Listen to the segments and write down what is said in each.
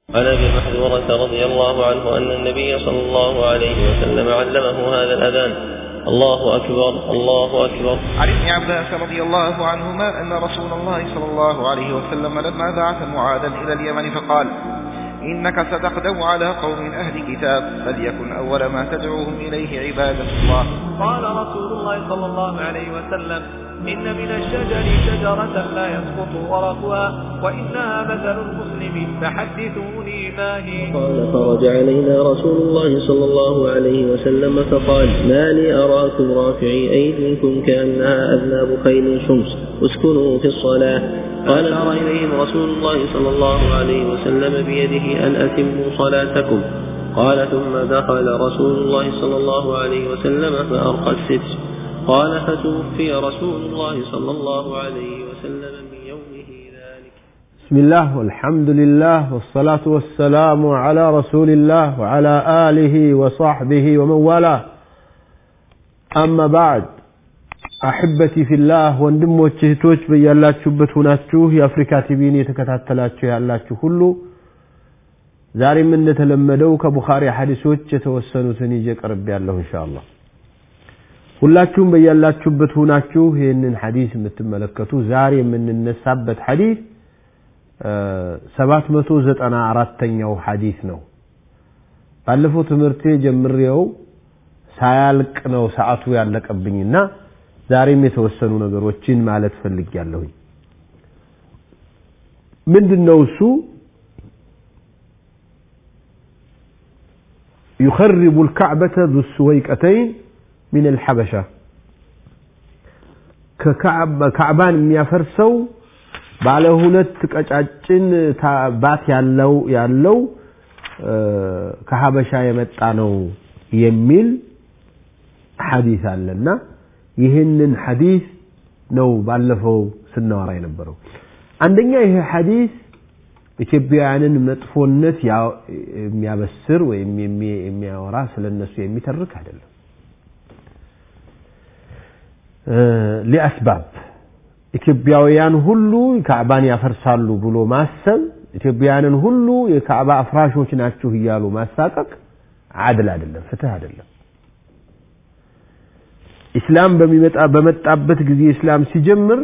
عن ابي محذورة رضي الله عنه ان النبي صلى الله عليه وسلم علمه هذا الاذان الله اكبر الله اكبر عن ابن عباس رضي الله عنهما أن رسول الله صلى الله عليه وسلم لما بعث معاذا إلى اليمن فقال إنك ستقدم على قوم أهل كتاب فليكن أول ما تدعوهم إليه عبادة الله قال رسول الله صلى الله عليه وسلم إن من الشجر شجرة لا يسقط ورقها وإنها مثل المسلم فحدثوني ما هي قال خرج علينا رسول الله صلى الله عليه وسلم فقال ما لي أراكم رافعي أيديكم كأنها أذناب خيل شمس اسكنوا في الصلاة قال أرى إليهم رسول الله صلى الله عليه وسلم بيده أن أتموا صلاتكم قال ثم دخل رسول الله صلى الله عليه وسلم فأرقى الستر قال فتوفي رسول الله صلى الله عليه وسلم من يومه ذلك بسم الله والحمد لله والصلاة والسلام على رسول الله وعلى آله وصحبه ومن والاه أما بعد አሕበቲ ፊላህ ወንድሞች እህቶች በያላችሁበት ሁናችሁ የአፍሪካ ቲቪን የተከታተላችሁ ያላችሁ ሁሉ ዛሬም እንደተለመደው ከቡኻሪ ሐዲሶች የተወሰኑትን ይዤ ቀርብ ያለሁ ኢንሻአላህ ሁላችሁም በያላችሁበት ሁናችሁ ይህንን ሐዲስ የምትመለከቱ ዛሬ የምንነሳበት ሐዲስ ሰባት መቶ ዘጠና አራተኛው ሐዲስ ነው ባለፈው ትምህርቴ ጀምሬው ሳያልቅ ነው ሰዓቱ ያለቀብኝና ዛሬም የተወሰኑ ነገሮችን ማለት ፈልጊያለሁኝ ምንድን ነው እሱ يخرب الكعبة ذو السويقتين من الحبشة كعبان የሚያፈርሰው ባለ ሁለት ቀጫጭን ባት ያለው ያለው ከሀበሻ የመጣ ነው የሚል ሐዲስ አለና ይህንን ሐዲስ ነው ባለፈው ስናወራ የነበረው አንደኛ ይሄ ሐዲስ ኢትዮጵያውያንን መጥፎነት የሚያበስር ወይም የሚያወራ ስለነሱ የሚተርክ አይደለም ሊአስባብ ኢትዮጵያውያን ሁሉ ካዕባን ያፈርሳሉ ብሎ ማሰብ ኢትዮጵያውያንን ሁሉ የካዕባ አፍራሾች ናችሁ እያሉ ማሳቀቅ አድል አይደለም ፍትህ አይደለም ኢስላም በሚመጣ በመጣበት ጊዜ ኢስላም ሲጀምር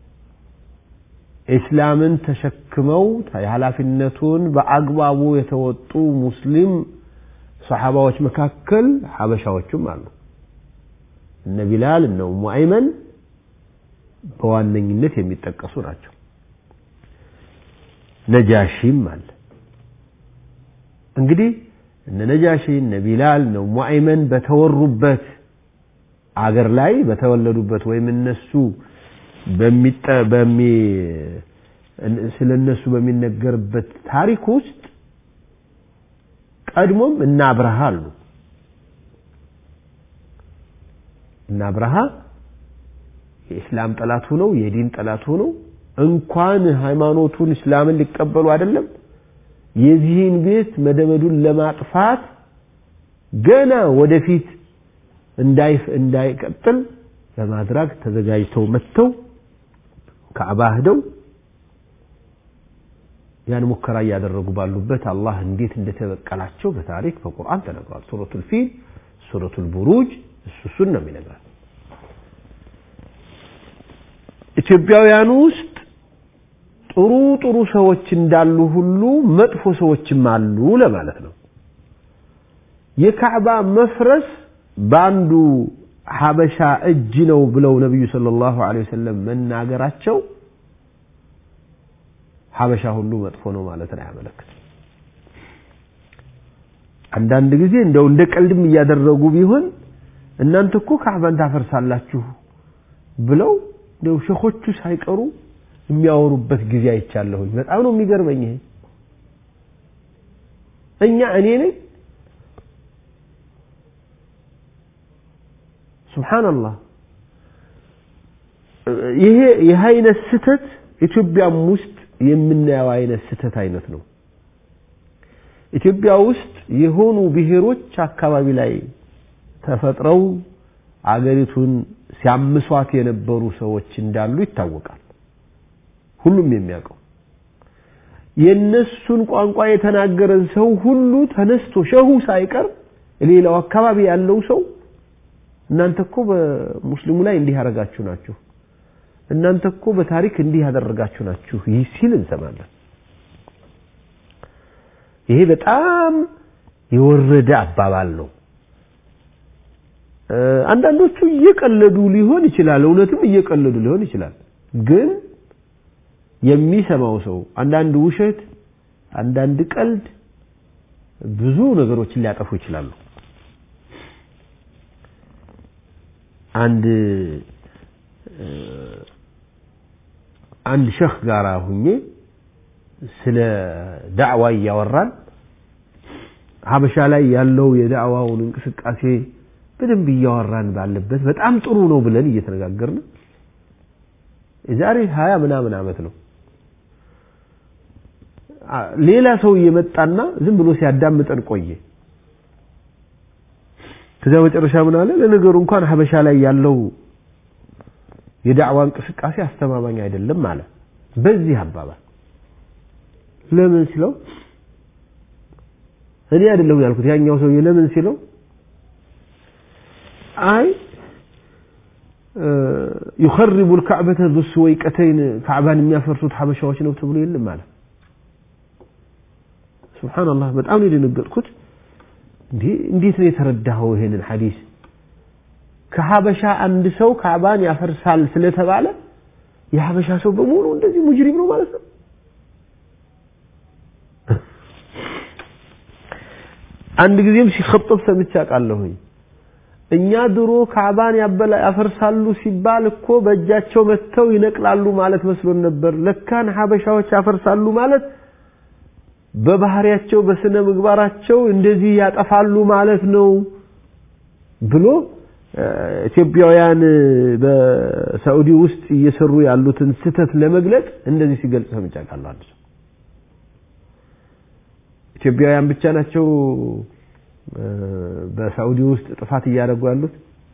ኢስላምን ተሸክመው የኃላፊነቱን በአግባቡ የተወጡ ሙስሊም ሰሓባዎች መካከል ሐበሻዎችም አሉ እነ ቢላል እነ ኡሙ አይመን በዋነኝነት የሚጠቀሱ ናቸው ነጃሺም አለ እንግዲህ እነ ነጃሺ እነ ቢላል እነ ኡሙ አይመን በተወሩበት አገር ላይ በተወለዱበት ወይም እነሱ በሚ ስለ እነሱ በሚነገርበት ታሪክ ውስጥ ቀድሞም እና አብርሃ አሉ እና አብርሃ የእስላም ጠላት ሆነው የዲን ጠላት ሆነው እንኳን ሃይማኖቱን እስላምን ሊቀበሉ አይደለም የዚህን ቤት መደመዱን ለማጥፋት ገና ወደፊት እንዳይፍ እንዳይቀጥል ለማድረግ ተዘጋጅተው መጥተው ካዕባ ሄደው ያን ሙከራ እያደረጉ ባሉበት አላህ እንዴት እንደተበቀላቸው በታሪክ በቁርአን ተነግሯል ሱረቱል ፊል ሱረቱል ቡሩጅ እሱ እሱን ነው የሚነግራት ኢትዮጵያውያኑ ውስጥ ጥሩ ጥሩ ሰዎች እንዳሉ ሁሉ መጥፎ ሰዎችም አሉ ለማለት ነው የካዕባ መፍረስ በአንዱ ሀበሻ እጅ ነው ብለው ነቢዩ ሰለላሁ ዐለይሂ ወሰለም መናገራቸው ሀበሻ ሁሉ መጥፎ ነው ማለትን አያመለክትም አንዳንድ ጊዜ እንደው እንደ ቀልድም እያደረጉ ቢሆን እናንተ እኮ ካዕባን ታፈርሳላችሁ ብለው እንደው ሸኾቹ ሳይቀሩ የሚያወሩበት ጊዜ አይቻለሁኝ በጣም ነው የሚገርመኝ ይሄ እኛ እኔ ነኝ ሱብሓንላህ ይሄ ይህ አይነት ስተት ኢትዮጵያም ውስጥ የምናየው አይነት ስተት አይነት ነው ኢትዮጵያ ውስጥ የሆኑ ብሔሮች አካባቢ ላይ ተፈጥረው አገሪቱን ሲያምሷት የነበሩ ሰዎች እንዳሉ ይታወቃል ሁሉም የሚያውቀው የነሱን ቋንቋ የተናገረን ሰው ሁሉ ተነስቶ ሸሁ ሳይቀር ሌላው አካባቢ ያለው ሰው እናንተ እኮ በሙስሊሙ ላይ እንዲህ ያደረጋችሁ ናችሁ፣ እናንተ እኮ በታሪክ እንዲህ ያደረጋችሁ ናችሁ ይህ ሲል እንሰማለን። ይሄ በጣም የወረደ አባባል ነው። አንዳንዶቹ እየቀለዱ ሊሆን ይችላል፣ እውነትም እየቀለዱ ሊሆን ይችላል። ግን የሚሰማው ሰው አንዳንድ ውሸት፣ አንዳንድ ቀልድ ብዙ ነገሮችን ሊያጠፉ ይችላሉ። አንድ አንድ ሸህ ጋራ ሁኜ ስለ ዳዕዋ እያወራን ሀበሻ ላይ ያለው የዳዕዋውን እንቅስቃሴ በደንብ እያወራን ባለበት በጣም ጥሩ ነው ብለን እየተነጋገርን የዛሬ ሀያ ምናምን ዓመት ነው። ሌላ ሰው እየመጣና ዝም ብሎ ሲያዳምጠን ቆየ። ከዚያ መጨረሻ ምን አለ? ለነገሩ እንኳን ሀበሻ ላይ ያለው የዳዕዋ እንቅስቃሴ አስተማማኝ አይደለም አለ። በዚህ አባባል ለምን ሲለው እኔ አይደለሁም ያልኩት ያኛው ሰውዬ ለምን ሲለው አይ يخرب الكعبة ذو السويقتين كعبان የሚያፈርሱት ሀበሻዎች ነው ተብሎ የለም አለ። ሱብሃንአላህ በጣም ነው የደነገጥኩት። እንዴ እንዴት ነው የተረዳኸው ይሄንን ሐዲስ? ከሀበሻ አንድ ሰው ካዕባን ያፈርሳል ስለተባለ የሀበሻ ሰው በሙሉ እንደዚህ ሙጅሪም ነው ማለት ነው? አንድ ጊዜም ሲኸጠብ ሰምቼ አውቃለሁኝ። እኛ ድሮ ካዕባን ያፈርሳሉ ሲባል እኮ በእጃቸው መጥተው ይነቅላሉ ማለት መስሎን ነበር። ለካን ሀበሻዎች ያፈርሳሉ ማለት በባህሪያቸው በስነ ምግባራቸው እንደዚህ ያጠፋሉ ማለት ነው ብሎ ኢትዮጵያውያን በሳዑዲ ውስጥ እየሰሩ ያሉትን ስህተት ለመግለጽ እንደዚህ ሲገልጽ ሰምቼ አውቃለሁ። አንድ ሰው ኢትዮጵያውያን ብቻ ናቸው በሳዑዲ ውስጥ ጥፋት እያደረጉ ያሉት?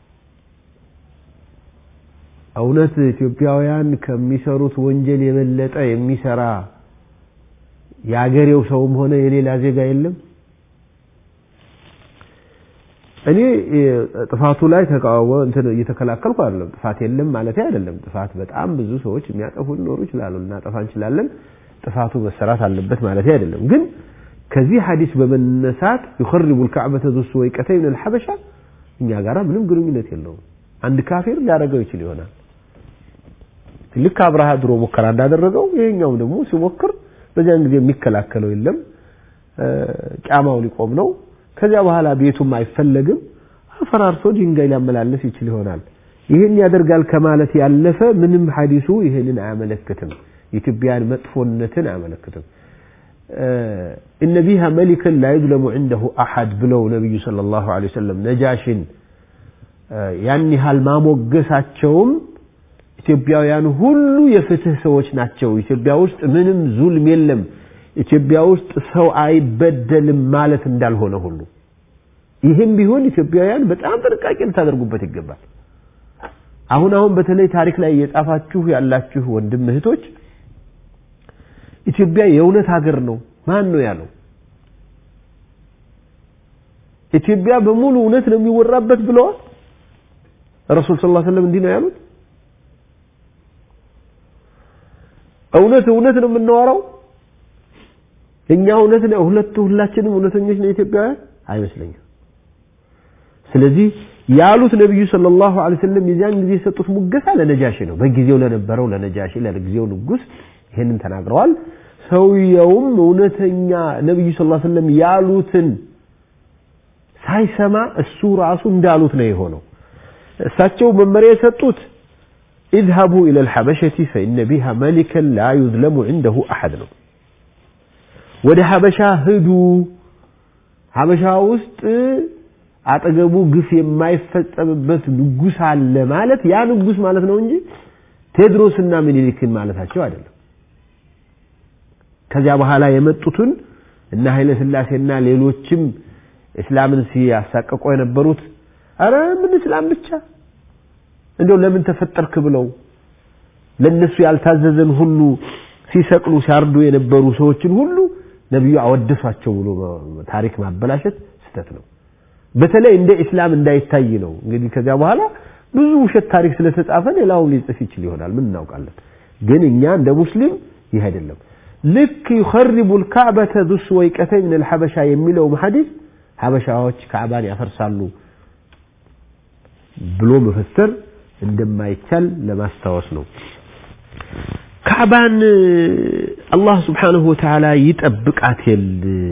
እውነት ኢትዮጵያውያን ከሚሰሩት ወንጀል የበለጠ የሚሰራ የአገሬው ሰውም ሆነ የሌላ ዜጋ የለም? እኔ ጥፋቱ ላይ ተቃወሞ እንትን እየተከላከልኩ አይደለም። ጥፋት የለም ማለት አይደለም። ጥፋት በጣም ብዙ ሰዎች የሚያጠፉ ሊኖሩ ይችላሉ፣ ልናጠፋ እንችላለን። ጥፋቱ መሰራት አለበት ማለት አይደለም። ግን ከዚህ ሐዲስ በመነሳት يخرب الكعبة ذو السويقتين من الحبشة እኛ ጋራ ምንም ግንኙነት የለውም። አንድ ካፊር ሊያደርገው ይችል ይሆናል። ልክ አብርሃ ድሮ ሙከራ እንዳደረገው ይሄኛውም ደግሞ ሲሞክር በዚያን ጊዜ የሚከላከለው የለም። ጫማው ሊቆም ነው። ከዚያ በኋላ ቤቱም አይፈለግም። አፈራርሶ ድንጋይ ሊያመላለስ ይችል ይሆናል። ይህን ያደርጋል ከማለት ያለፈ ምንም ሐዲሱ ይህንን አያመለክትም። የኢትዮጵያን መጥፎነትን አያመለክትም። እነ ቢሃ መሊከን ላ ዩዝለሙ ዐንደሁ አሐድ ብለው ነቢዩ ሰለላሁ ዐለይሂ ወሰለም ነጃሽን ያን ያህል ማሞገሳቸውም ኢትዮጵያውያን ሁሉ የፍትህ ሰዎች ናቸው። ኢትዮጵያ ውስጥ ምንም ዙልም የለም። ኢትዮጵያ ውስጥ ሰው አይበደልም ማለት እንዳልሆነ ሁሉ ይህም ቢሆን ኢትዮጵያውያን በጣም ጥንቃቄ ልታደርጉበት ይገባል። አሁን አሁን በተለይ ታሪክ ላይ እየጻፋችሁ ያላችሁ ወንድም እህቶች ኢትዮጵያ የእውነት ሀገር ነው ማን ነው ያለው? ኢትዮጵያ በሙሉ እውነት ነው የሚወራበት ብለዋል። ረሱል ሰለላሁ ዐለይሂ ወሰለም እንዲህ ነው ያሉት። እውነት እውነት ነው የምናወራው እኛ እውነት ነው ሁለቱ ሁላችንም እውነተኞች ነው ኢትዮጵያውያን አይመስለኝም። ስለዚህ ያሉት ነብዩ ሰለላሁ ዐለይሂ ወሰለም የዚያን ጊዜ የሰጡት ሙገሳ ለነጃሺ ነው። በጊዜው ለነበረው ለነጃሺ ለጊዜው ንጉስ ይሄንን ተናግረዋል። ሰውየውም እውነተኛ ነብዩ ሰለላሁ ዐለይሂ ወሰለም ያሉትን ሳይሰማ እሱ ራሱ እንዳሉት ነው የሆነው። እሳቸው መመሪያ የሰጡት اذهبوا إلى الحبشة فإن بها ملكا لا يظلم عنده أحد ነው። ወደ ሀበሻ ሂዱ። ሀበሻ ውስጥ አጠገቡ ግፍ የማይፈጸምበት ንጉስ አለ ማለት ያ ንጉስ ማለት ነው እንጂ ቴድሮስና ምኒልክን ማለታቸው አይደለም። ከዚያ በኋላ የመጡትን እና ኃይለ ሥላሴና ሌሎችም እስላምን ሲያሳቀቁ የነበሩት አረ ምን እስላም ብቻ እንደው ለምን ተፈጠርክ ብለው ለነሱ ያልታዘዘን ሁሉ ሲሰቅሉ ሲያርዱ የነበሩ ሰዎችን ሁሉ ነቢዩ አወደሷቸው ብሎ ታሪክ ማበላሸት ስህተት ነው። በተለይ እንደ ኢስላም እንዳይታይ ነው። እንግዲህ ከዚያ በኋላ ብዙ ውሸት ታሪክ ስለተጻፈ ሌላው ሊጽፍ ይችል ይሆናል። ምን እናውቃለን? ግን እኛ እንደ ሙስሊም ይህ አይደለም። ልክ ዩኸሪቡ ልካዕበተ ዙ ስወይቀተይ ምን ልሐበሻ የሚለውም ሐዲስ ሐበሻዎች ካዕባን ያፈርሳሉ ብሎ መፈሰር እንደማይቻል ለማስታወስ ነው። ካዕባን አላህ ስብሓንሁ ወተዓላ ይጠብቃት የል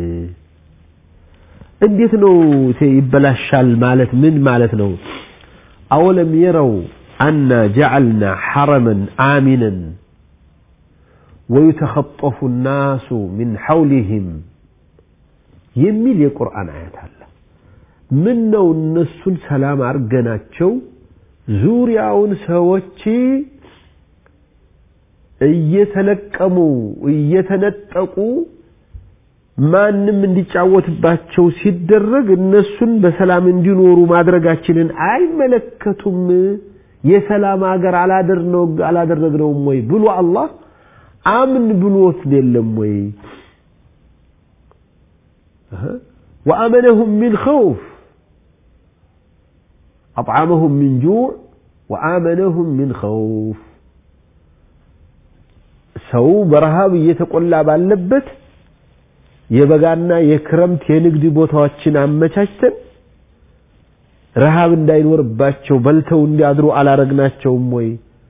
እንዴት ነው ይበላሻል ማለት ምን ማለት ነው? አወለም የረው አና ጀዐልና ሐረመን አሚነን ወዩተኸጠፉ ናሱ ሚን ሐውሊህም የሚል የቁርአን አያት አለ። ምን ነው እነሱን ሰላም አርገናቸው ዙሪያውን ሰዎች እየተለቀሙ እየተነጠቁ ማንም እንዲጫወትባቸው ሲደረግ እነሱን በሰላም እንዲኖሩ ማድረጋችንን አይመለከቱም። የሰላም ሀገር አላደረግነውም ወይ ብሎ አላህ አምን ብሎት የለም ወይ? ወአመነሁም ሚን ኸውፍ አጥዓመሁም ሚን ጁዕ ወአመነሁም ሚን ኸውፍ ሰው በረሃብ እየተቆላ ባለበት የበጋና የክረምት የንግድ ቦታዎችን አመቻችተን ረሃብ እንዳይኖርባቸው በልተው እንዲያድሩ አላረግናቸውም ወይ?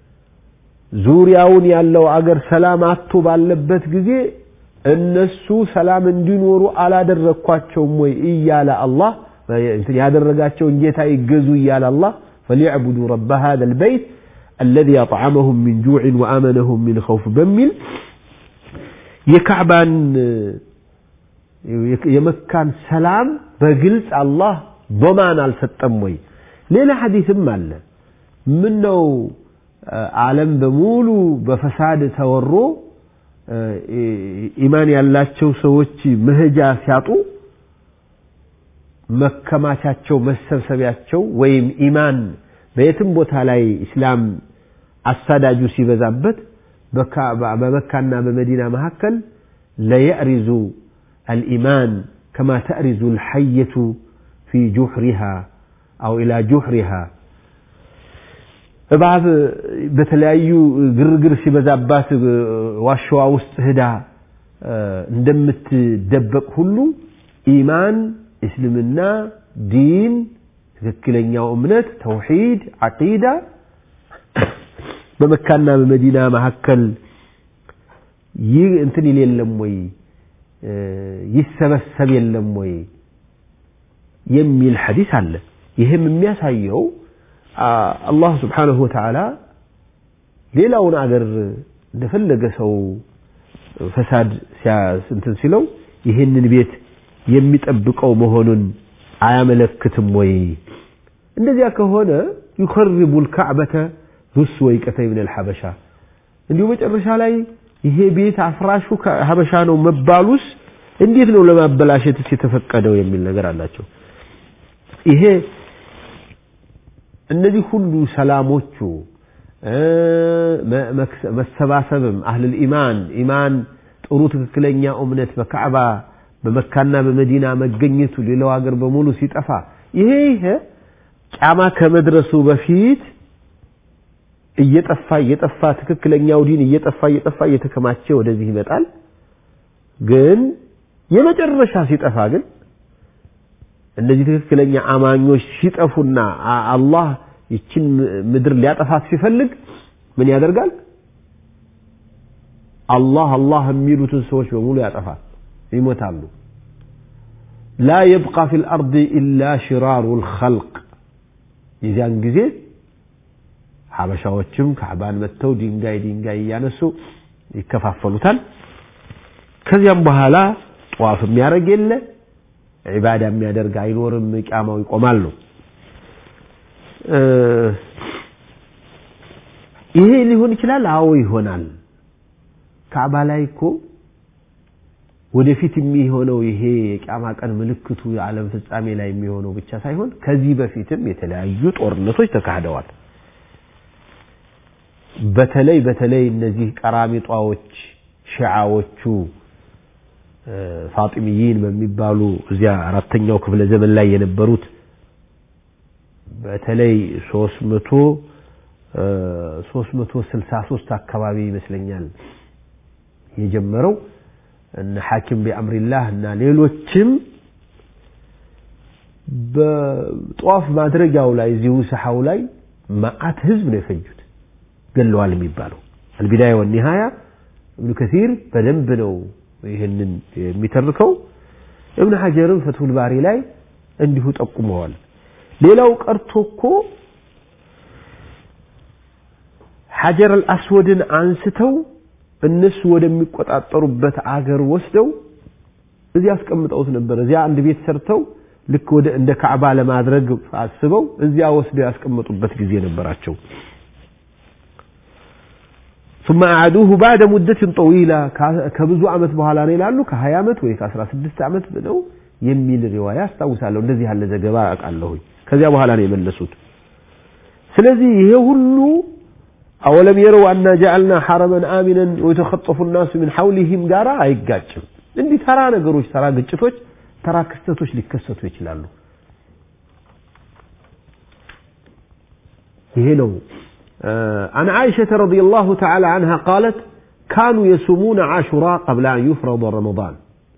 ዙሪያውን ያለው አገር ሰላም አጥቶ ባለበት ጊዜ እነሱ ሰላም እንዲኖሩ አላደረግኳቸውም ወይ እያለ አላህ ያደረጋቸውን ጌታ ይገዙ እያለ አላህ ፈሊዕቡዱ ረበ ሃذا البيت الذي أطعمهم من جوع وآمنهم من خوف በሚል የካዕባን የመካን ሰላም በግልጽ አላህ ዶማን አልሰጠም ወይ? ሌላ ሐዲስም አለ። ምን ነው ዓለም በሙሉ በፈሳድ ተወሮ ኢማን ያላቸው ሰዎች መሄጃ ሲያጡ መከማቻቸው መሰብሰቢያቸው ወይም ኢማን በየትም ቦታ ላይ እስላም አሳዳጁ ሲበዛበት በመካና በመዲና መካከል ለየዕሪዙ الإيمان كما تأرز الحية في جحرها أو إلى جحرها እባብ በተለያዩ ግርግር ሲበዛባት ዋሻዋ ውስጥ ሄዳ እንደምትደበቅ ሁሉ ኢማን፣ እስልምና፣ ዲን፣ ትክክለኛው እምነት፣ ተውሂድ፣ ዓቂዳ በመካና በመዲና መካከል ይህ እንትን ይል የለም ወይ ይሰበሰብ የለም ወይ የሚል ሐዲስ አለ። ይህም የሚያሳየው አላህ ስብሓንሁ ወተዓላ ሌላውን አገር እንደፈለገ ሰው ፈሳድ እንትን ሲለው ይህንን ቤት የሚጠብቀው መሆኑን አያመለክትም ወይ? እንደዚያ ከሆነ ዩኸርቡ ልካዕበተ ዙስ ወይቀተይ ምን ልሐበሻ እንዲሁ መጨረሻ ላይ ይሄ ቤት አፍራሹ ሀበሻ ነው መባሉስ እንዴት ነው ለማበላሸትስ የተፈቀደው የሚል ነገር አላቸው። ይሄ እነዚህ ሁሉ ሰላሞቹ መሰባሰብም አህልል ኢማን ኢማን ጥሩ ትክክለኛ እምነት በካዕባ በመካና በመዲና መገኘቱ ሌላው ሀገር በሙሉ ሲጠፋ ይሄ ይሄ ጫማ ከመድረሱ በፊት እየጠፋ እየጠፋ ትክክለኛው ዲን እየጠፋ እየጠፋ እየተከማቸ ወደዚህ ይመጣል። ግን የመጨረሻ ሲጠፋ ግን እነዚህ ትክክለኛ አማኞች ሲጠፉና አላህ ይችን ምድር ሊያጠፋት ሲፈልግ ምን ያደርጋል? አላህ አላህ የሚሉትን ሰዎች በሙሉ ያጠፋል፣ ይሞታሉ። ላ የብቃ ፊል አርድ ኢላ ሽራሩ ልኸልቅ የዚያን ጊዜ ሀበሻዎችም ካዕባን መጥተው ድንጋይ ድንጋይ እያነሱ ይከፋፈሉታል። ከዚያም በኋላ ጠዋፍ የሚያደርግ የለ ዒባዳ የሚያደርግ አይኖርም፣ ቂያማው ይቆማል ነው። ይሄ ሊሆን ይችላል። አዎ ይሆናል። ካዕባ ላይ እኮ ወደፊት የሚሆነው ይሄ የቂያማ ቀን ምልክቱ የዓለም ፍጻሜ ላይ የሚሆነው ብቻ ሳይሆን ከዚህ በፊትም የተለያዩ ጦርነቶች ተካሂደዋል። በተለይ በተለይ እነዚህ ቀራሚጧዎች ሺዓዎቹ ፋጢሚይን በሚባሉ እዚያ አራተኛው ክፍለ ዘመን ላይ የነበሩት በተለይ ሶስት መቶ ሶስት መቶ ስልሳ ሶስት አካባቢ ይመስለኛል የጀመረው እነ ሐኪም ቢአምሪላህ እና ሌሎችም በጧፍ ማድረጊያው ላይ እዚሁ ሰሓው ላይ መዓት ህዝብ ነው የፈጁት ገለዋል የሚባለው አልቢዳያ ወኒሃያ እብኑ ከሲር በደንብ ነው ይህንን የሚተርከው እብን ሐጀርም ፈትሁል ባሪ ላይ እንዲሁ ጠቁመዋል ሌላው ቀርቶ እኮ ሐጀር አልአስወድን አንስተው እነሱ ወደሚቆጣጠሩበት አገር ወስደው እዚያ አስቀምጠውት ነበር እዚያ አንድ ቤት ሰርተው ልክ ወደ እንደ ካዕባ ለማድረግ አስበው እዚያ ወስደው ያስቀመጡበት ጊዜ ነበራቸው ثم أعادوه بعد مدة طويلة ከብዙ ዓመት በኋላ ነው ይላሉ ከ20 ዓመት ወይ ከ16 ዓመት ነው የሚል ሪዋያ አስታውሳለሁ እንደዚህ ያለ ዘገባ አውቃለሁኝ ከዚያ በኋላ ነው የመለሱት ስለዚህ ይሄ ሁሉ አወለም የረው አና ጀዐልና ሐረመን አሚነን ወየተኸጠፉ ናሱ ምን ሐውሊሂም ጋራ አይጋጭም እንዲህ ተራ ነገሮች ተራ ግጭቶች ተራ ክስተቶች ሊከሰቱ ይችላሉ ይሄ ነው عن عائشة رضي الله تعالى عنها قالت كانوا يصومون عاشوراء قبل أن يفرض رمضان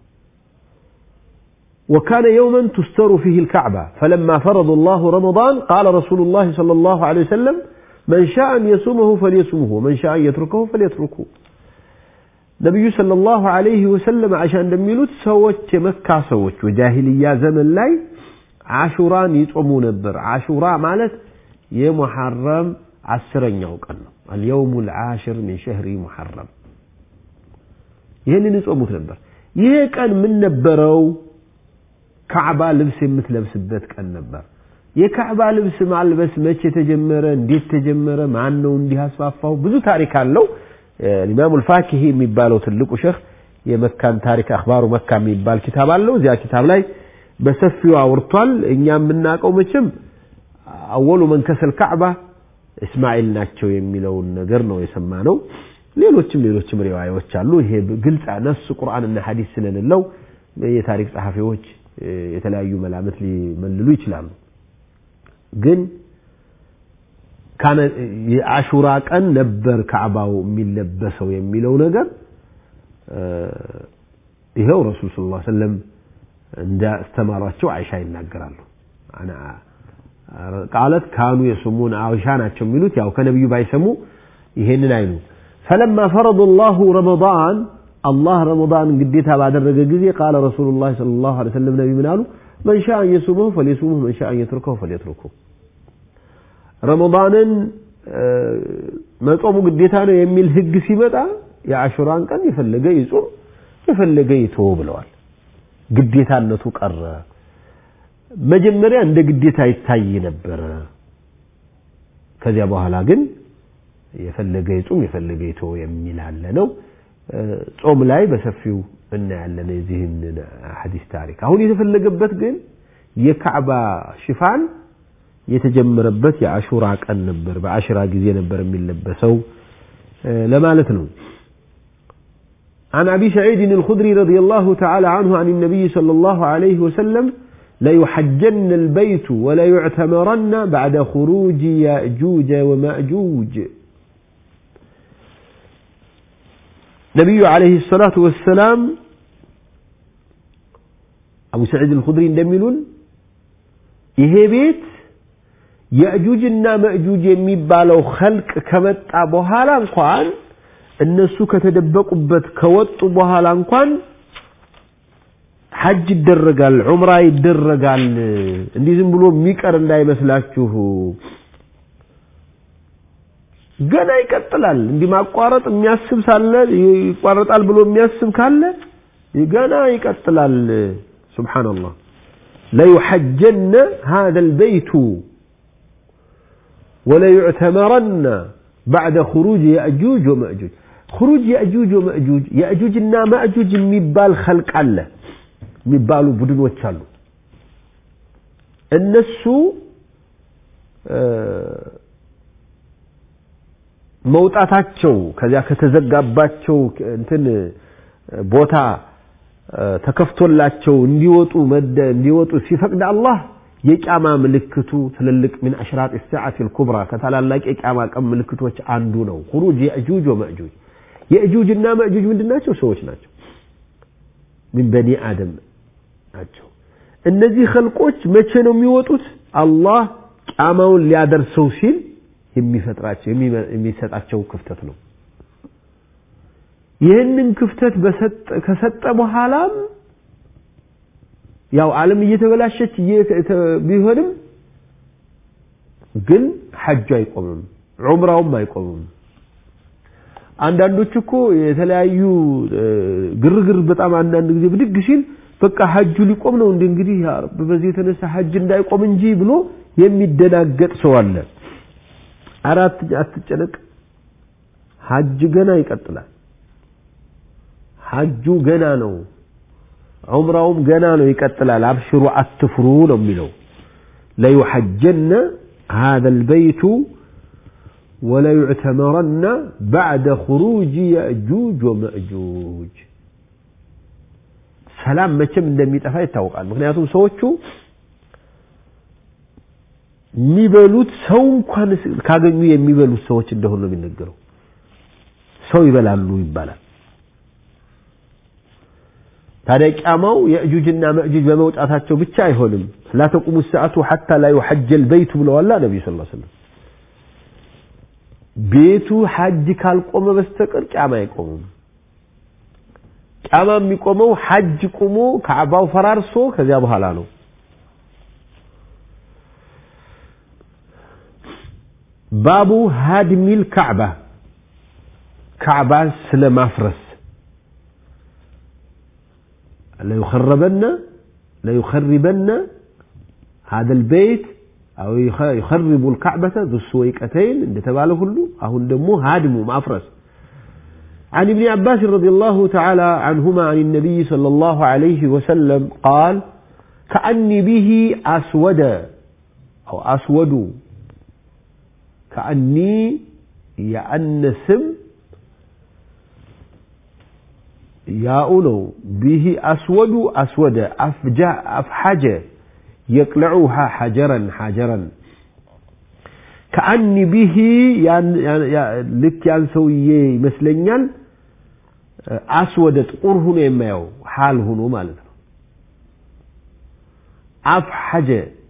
وكان يوما تستر فيه الكعبة فلما فرض الله رمضان قال رسول الله صلى الله عليه وسلم من شاء أن يصومه فليصومه ومن شاء أن يتركه فليتركه نبي صلى الله عليه وسلم عشان دميلوت سوت مكة سوت وجاهلية زمن لاي عاشوران يصوموا نبر عاشوراء مالت يا محرم عسرنياው ቀን ነው اليوم العاشر من شهر محرم ይህንን ይጾሙት ነበር ይሄ ቀን ምን ነበረው ካዕባ ልብስ የምትለብስበት ቀን ነበር የካዕባ ልብስ ማልበስ መቼ ተጀመረ እንዴት ተጀመረ ማን ነው እንዲህ አስፋፋው ብዙ ታሪክ አለው ኢማሙ አልፋኪሂ የሚባለው ትልቁ ሸህ የመካን ታሪክ አክባሩ መካ የሚባል ኪታብ አለው እዚያ ኪታብ ላይ በሰፊው አውርቷል እኛ የምናውቀው መቼም አወሉ መንከሰል ካዕባ እስማኤል ናቸው የሚለውን ነገር ነው የሰማ ነው ሌሎችም ሌሎችም ሪዋዮች አሉ ይሄ ግልጽ ነፍስ ቁርአንና ሐዲስ ስለሌለው የታሪክ ጸሐፊዎች የተለያዩ መላምት ሊመልሉ ይችላሉ ግን የአሹራ ቀን ነበር ካዕባው የሚለበሰው የሚለው ነገር ይኸው ረሱል ስ ላ ሰለም እንዳስተማሯቸው አይሻ ይናገራሉ ቃለት ካኑ የስሙን አይሻ ናቸው የሚሉት ያው ከነቢዩ ባይሰሙ ይሄንን አይሉ ፈለማ ፈረض ላሁ ረመضን አላህ ረመضን ግዴታ ባደረገ ጊዜ ቃለ ረሱሉ ላ ለ ላሁ ለ ሰለም ነቢ ምን አሉ መን ሻ አን የሱመሁ ፈሊሱሙሁ መን ሻ አን የትርከሁ ፈሊትርኩ ረመضንን መጾሙ ግዴታ ነው የሚል ህግ ሲመጣ የአሹራን ቀን የፈለገ ይጹም የፈለገ ይተው ብለዋል ግዴታነቱ ቀረ መጀመሪያ እንደ ግዴታ ይታይ ነበረ ከዚያ በኋላ ግን የፈለገ ይጹም የፈለገ ይተው የሚል አለ ነው ጾም ላይ በሰፊው እናያለን የዚህን ሐዲስ ታሪክ አሁን የተፈለገበት ግን የካዕባ ሽፋን የተጀመረበት የአሹራ ቀን ነበር በአሽራ ጊዜ ነበር የሚለበሰው ለማለት ነው عن أبي سعيد الخدري رضي الله تعالى عنه عن النبي صلى الله عليه وسلم ليحجن البيت ولا يعتمرن بعد خروج يأجوج ومأجوج نبي عليه الصلاة والسلام أبو سعيد الخدري እንደሚሉን ይሄ ቤት የእጁጅና መእጁጅ የሚባለው ኸልቅ ከመጣ በኋላ እንኳን እነሱ ከተደበቁበት ከወጡ በኋላ እንኳን ሐጅ ይደረጋል ዑምራ ይደረጋል እንዲህ ዝም ብሎ የሚቀር እንዳይመስላችሁ ገና ይቀጥላል እንዲህ ማቋረጥ የሚያስብ ሳለ ይቋረጣል ብሎ የሚያስብ ካለ ገና ይቀጥላል ሱብሓነላህ ليحجن هذا البيت وليعتمرن بعد خروج يأجوج ومأجوج خروج يأجوج ومأجوج يأجوج እና مأجوج የሚባል خلق አለ የሚባሉ ቡድኖች አሉ እነሱ መውጣታቸው ከዚያ ከተዘጋባቸው እንትን ቦታ ተከፍቶላቸው እንዲወጡ መደ እንዲወጡ ሲፈቅድ አላህ የቂያማ ምልክቱ ትልልቅ ምን አሽራጥ ሰዓት ልኩብራ ከታላላቅ የቂያማ ቀን ምልክቶች አንዱ ነው። ሁሩጅ የእጁጅ ወመእጁጅ የእጁጅና መእጁጅ ምንድን ናቸው? ሰዎች ናቸው። ምን በኒ አደም ናቸው። እነዚህ ኸልቆች መቼ ነው የሚወጡት? አላህ ቂያማውን ሊያደርሰው ሲል የሚፈጥራቸው የሚሰጣቸው ክፍተት ነው። ይህንን ክፍተት ከሰጠ በኋላም ያው ዓለም እየተበላሸች ቢሆንም ግን ሐጁ አይቆምም፣ ዑምራውም አይቆምም። አንዳንዶች እኮ የተለያዩ ግርግር በጣም አንዳንድ ጊዜ ብድግ ሲል በቃ ሐጁ ሊቆም ነው እንደ እንግዲህ በዚህ የተነሳ ሐጅ እንዳይቆም እንጂ ብሎ የሚደናገጥ ሰው አለ። አራት አትጨነቅ፣ ሐጅ ገና ይቀጥላል። ሐጁ ገና ነው። ዑምራውም ገና ነው ይቀጥላል። አብሽሩ አትፍሩ ነው የሚለው። ለዩሐጀነ هذا البيت وليعتمرن بعد خروج يأجوج ومأجوج ሰላም መቼም እንደሚጠፋ ይታወቃል። ምክንያቱም ሰዎቹ የሚበሉት ሰው እንኳን ካገኙ የሚበሉት ሰዎች እንደሆኑ ነው የሚነገረው። ሰው ይበላሉ ይባላል። ታዲያ ቂያማው የእጁጅና መእጁጅ በመውጣታቸው ብቻ አይሆንም። ላ ተቁሙ ሰዓቱ ሐታ ላ ዩሐጀል በይቱ ብለዋላ ነቢዩ ስ ሰለም። ቤቱ ሐጅ ካልቆመ በስተቀር ቂያማ አይቆምም። ቂያማ የሚቆመው ሐጅ ቁሞ ካዕባው ፈራርሶ ከዚያ በኋላ ነው። ባቡ ሃድሚል ካዕባ ካዕባ ስለ ማፍረስ ለዩኸረበነ ለዩኸሪበነ هذا البيت أو يخرب الكعبة ذو السويقتين እንደተባለ ሁሉ አሁን ደግሞ ሃድሙ ማፍረስ عن ابن عباس رضي الله تعالى عنهما عن النبي صلى الله عليه وسلم قال كأني به أسود أو أسود كأني يأنسم ياؤنو به أسود أسود أفجع أفحج يقلعها حجرا حجرا كأني به ያን ልክ ያን ሰውዬ ይመስለኛል አስወደ ጥቁር ሁኖ የማየው ሐል ሁኖ ማለት ነው። አፍሐጀ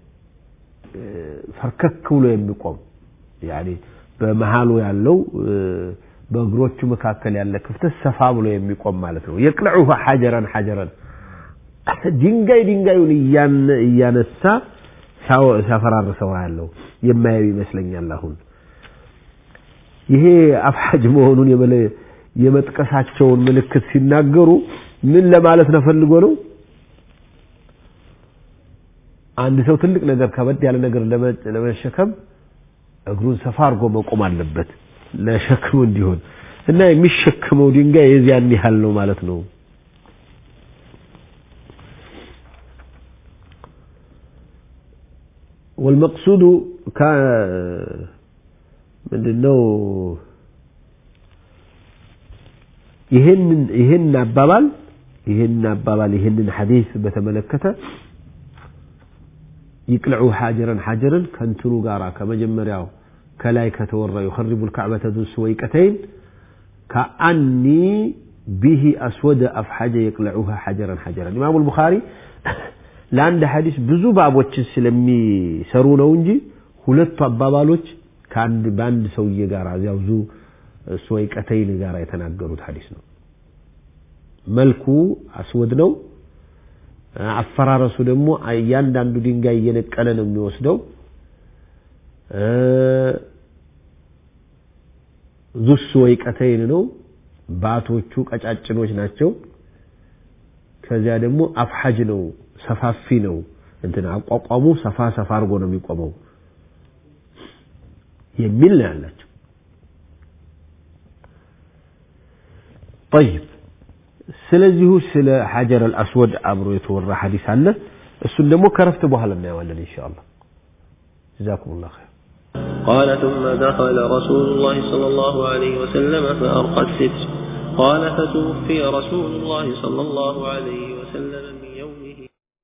ፈርከክ ብሎ የሚቆም ያኔ በመሃሉ ያለው በእግሮቹ መካከል ያለ ክፍተት ሰፋ ብሎ የሚቆም ማለት ነው። የቅልዑሁ ሐጀረን ሐጀረን ድንጋይ ድንጋዩን እያነሳ ሲያፈራርሰው ያለው የማየው ይመስለኛል። አሁን ይሄ አፍሐጅ መሆኑን የመጥቀሳቸውን ምልክት ሲናገሩ ምን ለማለት ነው ፈልጎ ነው? አንድ ሰው ትልቅ ነገር ከበድ ያለ ነገር ለመሸከም እግሩን ሰፋ አድርጎ መቆም አለበት ለሸክሙ እንዲሆን እና የሚሸክመው ድንጋይ የዚያን ያህል ነው ማለት ነው። والمقصود كان ምንድነው ይህንን ይህን አባባል ይህን አባባል ይህንን ሐዲስ በተመለከተ ይቅልዑ ሐጀረን ሐጀረን ከንትኑ ጋራ ከመጀመሪያው ከላይ ከተወራ يخرب الكعبة ذو السويقتين كأني به أسود أفحج يقلعها حجرا حجرا إمام البخاري ለአንድ ሐዲስ ብዙ ባቦችን ስለሚሰሩ ነው እንጂ ሁለቱ አባባሎች ከአንድ በአንድ ሰውዬ ጋር እዚያው ዙ ሱወይቀተይን ጋር የተናገሩት ሐዲስ ነው። መልኩ አስወድ ነው። አፈራረሱ ደግሞ እያንዳንዱ ድንጋይ እየነቀለ ነው የሚወስደው። ዙ ሱወይቀተይን ነው። ባቶቹ ቀጫጭኖች ናቸው። ከዚያ ደግሞ አፍሐጅ ነው፣ ሰፋፊ ነው። እንትን አቋቋሙ ሰፋ ሰፋ አድርጎ ነው የሚቆመው የሚል ነው ያላቸው። ጠይብ ስለዚሁ ስለ ሐጀር አልአስወድ አብሮ የተወራ ሐዲስ አለ። እሱን ደግሞ ከረፍት በኋላ እናየዋለን ኢንሻአላህ። ጀዛኩሙላህ ኸይር። قال ثم دخل رسول الله صلى الله عليه وسلم فأرقى الستر قال فتوفي رسول الله صلى الله عليه وسلم من يومه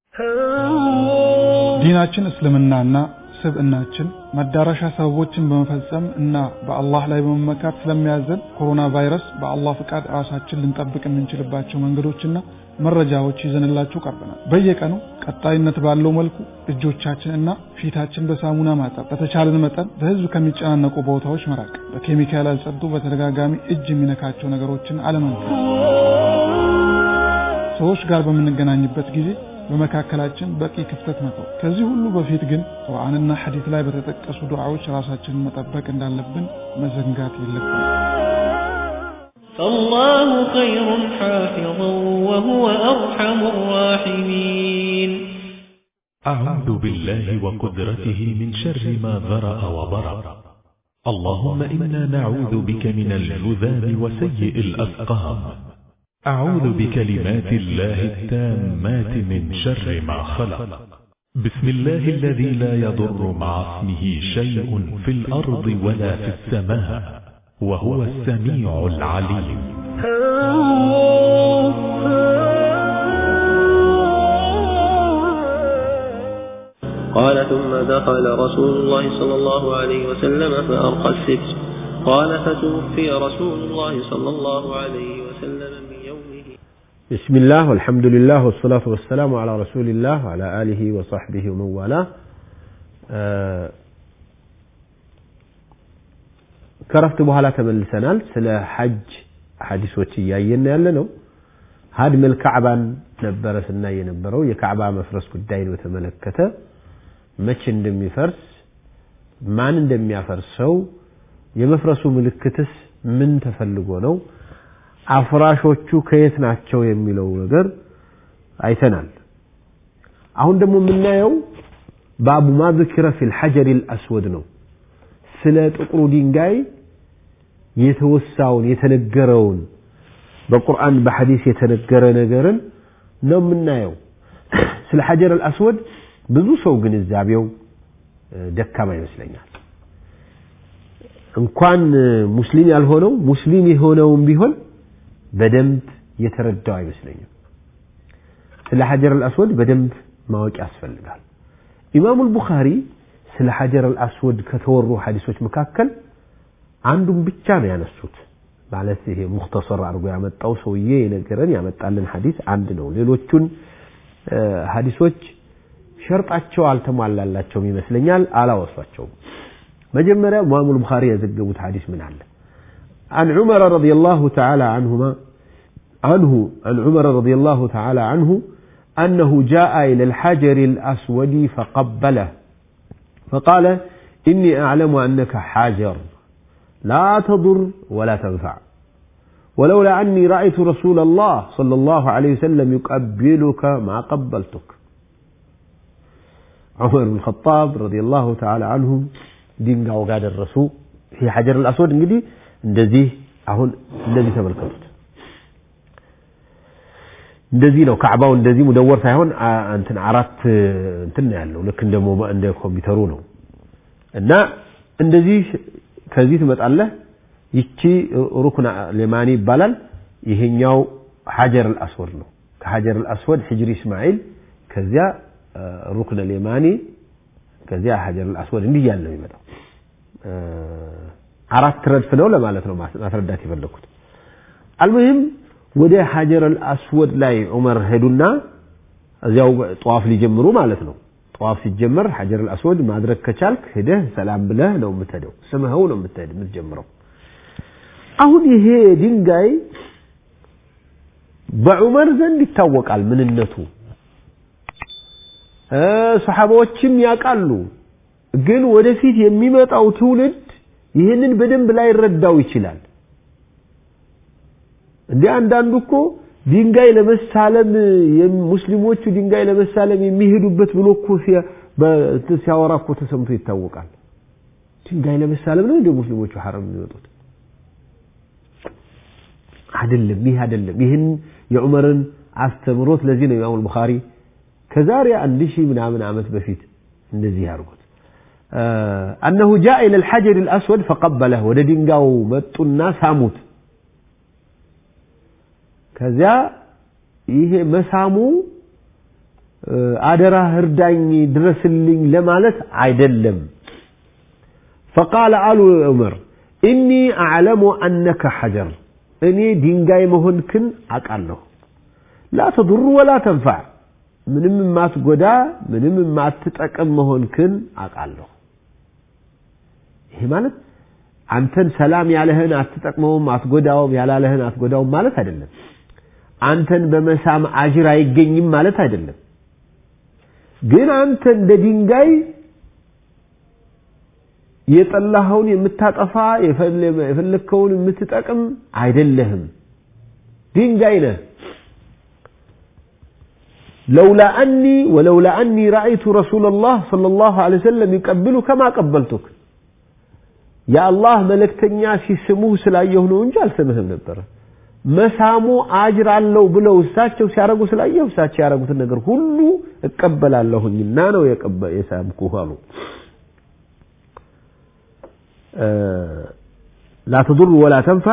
ዲናችን እስልምናና ስብዕናችን መዳረሻ ሰበቦችን በመፈጸም እና በአላህ ላይ በመመካት ስለሚያዘን ኮሮና ቫይረስ በአላህ ፍቃድ ራሳችን ልንጠብቅ የምንችልባቸው መንገዶችና መረጃዎች ይዘንላችሁ ቀርበናል። በየቀኑ ቀጣይነት ባለው መልኩ እጆቻችን እና ፊታችን በሳሙና ማጠብ፣ በተቻለን መጠን በህዝብ ከሚጨናነቁ ቦታዎች መራቅ፣ በኬሚካል ያልጸዱ በተደጋጋሚ እጅ የሚነካቸው ነገሮችን አለመንካት፣ ሰዎች ጋር በምንገናኝበት ጊዜ በመካከላችን በቂ ክፍተት መተው። ከዚህ ሁሉ በፊት ግን ቁርአንና ሐዲት ላይ በተጠቀሱ ዱዓዎች ራሳችንን መጠበቅ እንዳለብን መዘንጋት የለብንም። فالله خير حافظا وهو أرحم الراحمين أعوذ بالله وقدرته من شر ما ذرأ وبرأ اللهم إنا نعوذ بك من الجذام وسيء الأسقام أعوذ بكلمات الله التامات من شر ما خلق بسم الله الذي لا يضر مع اسمه شيء في الأرض ولا في السماء وهو السميع العليم قال ثم دخل رسول الله صلى الله عليه وسلم فأرقى الستر قال فتوفي رسول الله صلى الله عليه وسلم من يومه بسم الله والحمد لله والصلاة والسلام على رسول الله وعلى آله وصحبه ومن والاه ከረፍት በኋላ ተመልሰናል። ስለ ሐጅ ሐዲሶች እያየን ያለ ነው። ሀድመል ካዕባን ነበረ ስናይ የነበረው የካዕባ መፍረስ ጉዳይን በተመለከተ መቼ እንደሚፈርስ ማን እንደሚያፈርሰው የመፍረሱ ምልክትስ ምን ተፈልጎ ነው አፍራሾቹ ከየት ናቸው የሚለው ነገር አይተናል። አሁን ደግሞ የምናየው ባቡ ማ ذكر في الحجر الأسود ነው። ስለ ጥቁሩ ድንጋይ የተወሳውን የተነገረውን በቁርአን በሐዲስ የተነገረ ነገርን ነው የምናየው። ስለ ሐጀር አልአስወድ ብዙ ሰው ግንዛቤው ደካማ ይመስለኛል። እንኳን ሙስሊም ያልሆነው ሙስሊም የሆነውም ቢሆን በደንብ የተረዳው አይመስለኝም። ስለ ሐጀር አልአስወድ በደንብ ማወቅ ያስፈልጋል። ኢማሙ አልቡኻሪ ስለ ሐጀር አልአስወድ ከተወሩ ሐዲሶች መካከል አንዱን ብቻ ነው ያነሱት። ማለት ይሄ ሙክተሰር አድርጎ ያመጣው ሰውዬ የነገረን ያመጣልን ሐዲስ አንድ ነው። ሌሎቹን ሐዲሶች ሸርጣቸው አልተሟላላቸውም ይመስለኛል፣ አላወሷቸውም። መጀመሪያ ኢማሙ አልቡኻሪ የዘገቡት ሐዲስ ምን አለ? عن عمر رضي الله تعالى عنهما عنه عن عمر رضي الله تعالى عنه أنه جاء إلى الحجر الأسود فقبله فقال إني أعلم أنك حاجر لا تضر ولا تنفع ولولا أني رأيت رسول الله صلى الله عليه وسلم يقبلك ما قبلتك عمر بن الخطاب رضي الله تعالى عنه دين وقاد الرسول في حجر الأسود እንግዲህ እንደዚህ አሁን እንደዚህ ተመልከቱት እንደዚህ ነው ካዕባው እንደዚህ ሙደወር ሳይሆን እንትን አራት እንትን ነው ያለው ልክ እንደ እንደ ኮምፒውተሩ ነው እና እንደዚህ ከዚህ ትመጣለህ ይቺ ሩክን ሌማኒ ይባላል ይሄኛው ሐጀር አልአስወድ ነው ከሐጀር አልአስወድ ሕጅሪ እስማኤል ከዚያ ሩክን ሌማኒ ከዚያ ሐጀር አልአስወድ እንዲህ እያለ ነው የሚመጣው አራት ረድፍ ነው ለማለት ነው ማስረዳት የፈለኩት አልሙሂም ወደ ሐጀር አልአስወድ ላይ ዑመር ሄዱና እዚያው ጠዋፍ ሊጀምሩ ማለት ነው ጠዋፍ ሲጀመር ሐጀር አልአስወድ ማድረግ ከቻልክ ሄደህ ሰላም ብለህ ነው የምትሄደው ስምህው ነው የምትሄድ የምትጀምረው አሁን ይሄ ድንጋይ በዑመር ዘንድ ይታወቃል ምንነቱ ሰሓባዎችም ያውቃሉ ግን ወደፊት የሚመጣው ትውልድ ይህንን በደንብ ላይረዳው ይችላል እንደ አንዳንዱ እኮ ድንጋይ ለመሳለም ሙስሊሞቹ ድንጋይ ለመሳለም የሚሄዱበት ብሎ እኮ ሲያወራ እኮ ተሰምቶ ይታወቃል ድንጋይ ለመሳለም ነው እንደ ሙስሊሞቹ ሐረም የሚወጡት አይደለም ይህ አይደለም ይህን የዑመርን አስተምሮት ለዚህ ነው ኢማሙ ቡኻሪ ከዛሬ አንድ ሺህ ምናምን ዓመት በፊት እንደዚህ ያርጉት أنه جاء إلى الحجر الأسود فقبله ወደ ድንጋዩ መጡና ሳሙት ከዚያ ይሄ መሳሙ አደራ እርዳኝ ድረስልኝ ለማለት አይደለም فقال አሉ ዑመር ኢኒ አዕለሙ አነከ ሐጀር እኔ ድንጋይ መሆንክን አውቃለሁ ላ ተضሩ ወላ ተንፋዕ ምንም የማትጎዳ ምንም የማትጠቅም መሆንክን አውቃለሁ ይሄ ማለት አንተን ሰላም ያለህን አትጠቅመውም አትጎዳውም ያላለህን አትጎዳውም ማለት አይደለም አንተን በመሳም አጅር አይገኝም ማለት አይደለም ግን አንተ እንደ ድንጋይ የጠላኸውን የምታጠፋ የፈለግከውን የምትጠቅም አይደለህም ድንጋይ ነህ لولا أني ولولا أني رأيت رسول الله صلى الله عليه وسلم يقبل كما قبلتك يا الله ملكتنيا ሲስሙህ ስላየሁ ነው እንጂ አልሰምህም ነበረ መሳሙ አጅር አለው ብለው እሳቸው ሲያረጉ ስላየሁ እሳቸው ያረጉትን ነገር ሁሉ እቀበላለሁኝና ነው የሳምኩህ አሉ لا تضر ولا تنفع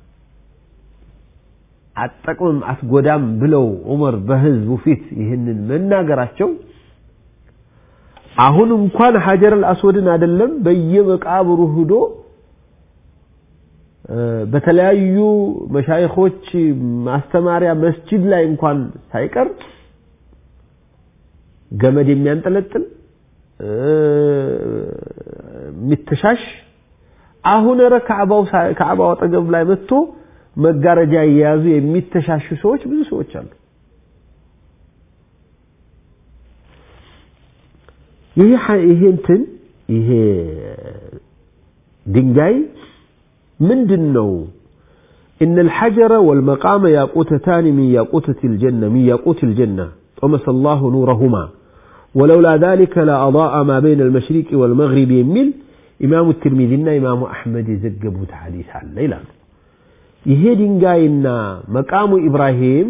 አትጠቅምም አትጎዳም ብለው ዑመር በህዝቡ ፊት ይህንን መናገራቸው አሁን እንኳን ሐጀር አልአስወድን አይደለም በየመቃብሩ ሂዶ በተለያዩ መሻይኾች ማስተማሪያ መስጂድ ላይ እንኳን ሳይቀር ገመድ የሚያንጠለጥል የሚተሻሽ አሁን ረ ከዕባው አጠገብ ላይ መጥቶ መጋረጃ እየያዙ የሚተሻሹ ሰዎች ብዙ ሰዎች አሉ ይሄ ይሄ እንትን ይሄ ድንጋይ ምንድን ነው إن الحجر والمقام ياقوتتان من ياقوتة الجنة من ياقوت الجنة طمس الله نورهما ولولا ذلك لأضاء ما بين المشرق والمغرب يميل إمام الترمذي إمام أحمد يزقبوا حديث عن ليلة ይሄ ድንጋይና መቃሙ ኢብራሂም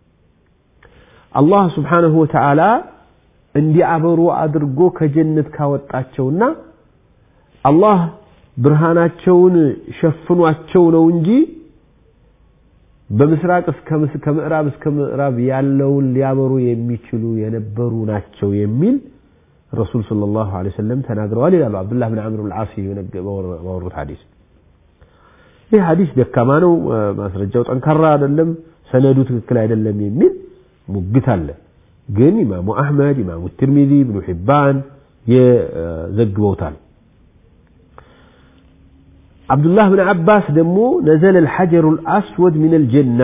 አላህ ስብሓንሁ ወተዓላ እንዲያበሩ አድርጎ ከጀነት ካወጣቸውና አላህ ብርሃናቸውን ሸፍኗቸው ነው እንጂ በምስራቅ እስከ ከምዕራብ እስከ ምዕራብ ያለውን ሊያበሩ የሚችሉ የነበሩ ናቸው የሚል ረሱል ሰለላሁ ዐለይሂ ወሰለም ተናግረዋል ይላሉ አብዱላህ ብን አምር ልዓሲ ባወሩት ሐዲስ ይህ ሐዲስ ደካማ ነው ማስረጃው ጠንካራ አይደለም ሰነዱ ትክክል አይደለም የሚል ሙግት አለ ግን ኢማሙ አሕመድ ኢማሙ ትርሚዚ ኢብኑ ሒባን የዘግበውታል አብዱላህ ብን አባስ ደግሞ ነዘለ ልሐጀሩ ልአስወድ ምን ልጀና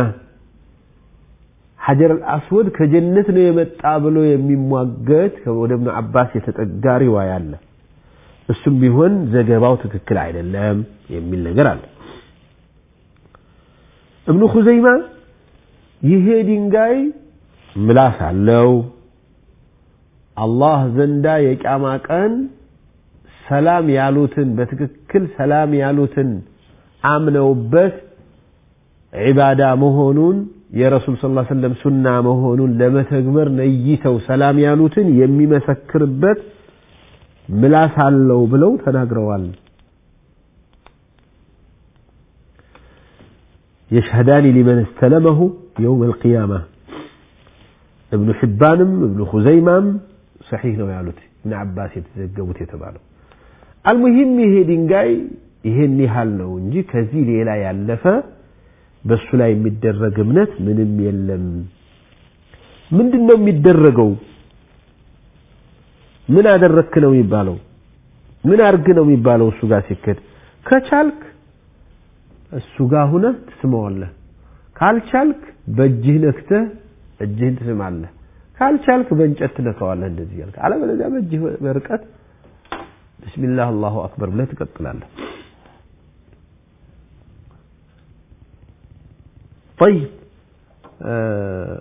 ሐጀር አልአስወድ ከጀነት ነው የመጣ ብሎ የሚሟገት ወደ እብኑ አባስ የተጠጋ ሪዋያ አለ እሱም ቢሆን ዘገባው ትክክል አይደለም የሚል ነገር አለ እብኑ ኹዘይማ ይሄ ድንጋይ ምላስ አለው አላህ ዘንዳ የቂያማ ቀን ሰላም ያሉትን በትክክል ሰላም ያሉትን አምነውበት ዒባዳ መሆኑን የረሱል ስ ሰለም ሱና መሆኑን ለመተግበር ነይተው ሰላም ያሉትን የሚመሰክርበት ምላስ አለው ብለው ተናግረዋል يشهدان لمن استلمه يوم القيامة ابن حبانم ابن خزيمام صحيح ነው ያሉት ابن عباس የተዘገቡት የተባለው المهم ይሄ ድንጋይ ይሄን ያህል ነው እንጂ ከዚህ ሌላ ያለፈ በሱ ላይ የሚደረግ እምነት ምንም የለም ምንድን ነው የሚደረገው ምን አደረክ ነው የሚባለው ምን አርግ ነው የሚባለው እሱ ጋር ሲከድ ከቻልክ እሱ ጋር ሁነህ ትስመዋለህ ካልቻልክ በእጅህ ነክተህ እጅህን ትስማለህ ካልቻልክ በእንጨት ትነካዋለህ እንደዚህ ያልክ አለበለዚያ በእጅህ በርቀት ብስሚላህ አላሁ አክበር ብለህ ትቀጥላለህ طيب آه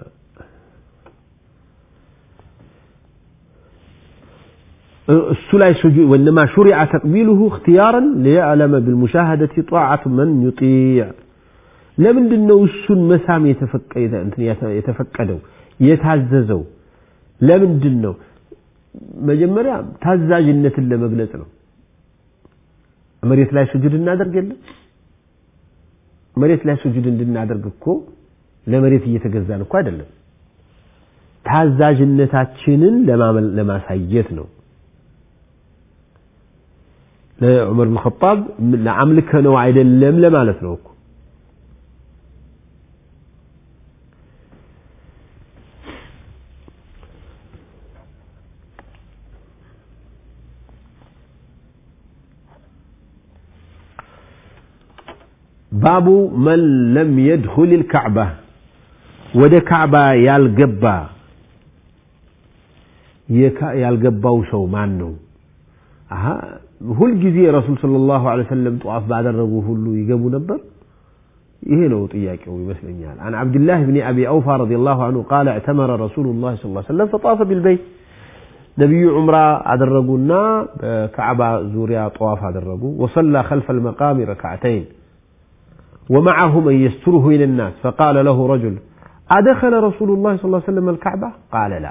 السلاي سجود وإنما شرع تقبيله اختيارا ليعلم بالمشاهدة طاعة من يطيع ለምንድን ነው እሱን መሳም የተፈቀደው የተፈቀደው የታዘዘው ለምንድን ነው መጀመሪያ ታዛዥነትን ለመግለጽ ነው። መሬት ላይ ስጁድ እናደርግ የለም መሬት ላይ ስጁድ እንድናደርግ እኮ ለመሬት እየተገዛን እኮ አይደለም። ታዛዥነታችንን ለማሳየት ነው። ለዑመር ብን ኸጣብ ለአምልከ ነው አይደለም ለማለት ነው እኮ ባቡ መን ለም የድኹል ልካዕባ ወደ ካዕባ ያልገባ ያልገባው ሰው ማን ነው? ሁልጊዜ ረሱል ሰለላሁ ዐለይሂ ወሰለም ጠዋፍ ባደረጉ ሁሉ ይገቡ ነበር? ይሄ ነው ጥያቄው ይመስለኛል። عن عبد الله بن أبي أوفى رضي الله عنه قال اعتمر رسول الله صلى الله عليه وسلم فطاف بالبيت ነቢዩ ዑምራ አደረጉና በካዕባ ዙሪያ ጠዋፍ አደረጉ وصلى خلف المقام ركعتين ومعه من يستره إلى الناس فقال له رجل أدخل رسول الله صلى الله عليه وسلم الكعبة قال لا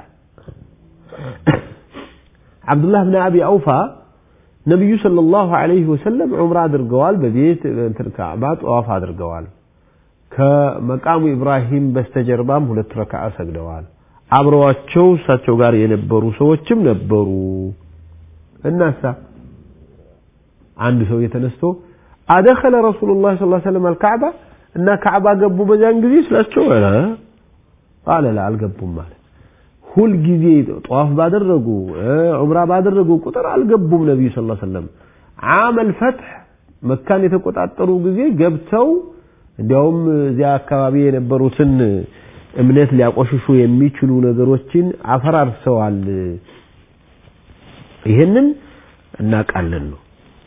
عبد الله بن أبي أوفى ነቢዩ ሰለላሁ ዐለይሂ ወሰለም ዑምራ አድርገዋል። በቤት እንትን ካዕባ ጠዋፍ አድርገዋል። ከመቃሙ ኢብራሂም በስተጀርባም ሁለት ረክዓ ሰግደዋል። አብረዋቸው እሳቸው ጋር የነበሩ ሰዎችም ነበሩ። እናሳ አንድ ሰው የተነስቶ አደኸለ ረሱሉላህ ሰለላሁ ዐለይሂ ወሰለም አልካዕባ እና ካዕባ ገቡ በዚያን ጊዜ ስላቸው ኧረ ቃለ ላ አልገቡም ማለት ሁል ጊዜ ጠዋፍ ባደረጉ ዑምራ ባደረጉ ቁጥር አልገቡም ነቢዩ ስ ሰለም አመል ፈትሕ መካን የተቆጣጠሩ ጊዜ ገብተው እንዲያውም እዚያ አካባቢ የነበሩትን እምነት ሊያቆሽሹ የሚችሉ ነገሮችን አፈራርሰዋል ይህንን እናውቃለን ነው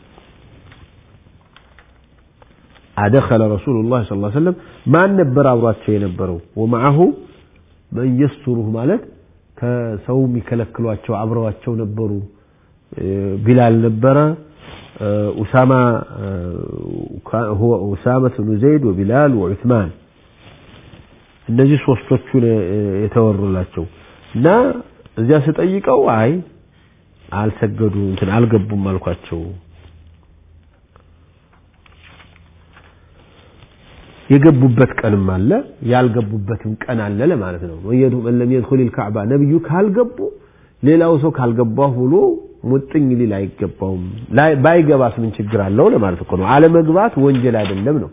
አደኸለ ረሱሉላህ ስ ሰለም ማን ነበር አብሯቸው የነበረው ወማዐሁ መን የስቱሩህ ማለት ከሰው የሚከለክሏቸው አብረዋቸው ነበሩ ቢላል ነበረ ኡሳማ ኡሳመት ብኑ ዘይድ ወቢላል ወዑትማን እነዚህ ሶስቶቹን የተወሩላቸው እና እዚያ ስጠይቀው አይ አልሰገዱ እንትን አልገቡም አልኳቸው የገቡበት ቀንም አለ ያልገቡበትም ቀን አለ ለማለት ነው መን ለም የድኹል ልካዕባ ነቢዩ ካልገቡ ሌላው ሰው ካልገባሁ ብሎ ሙጥኝ ሊል አይገባውም ባይገባስ ምን ችግር አለው ለማለት እኮ ነው አለመግባት ወንጀል አይደለም ነው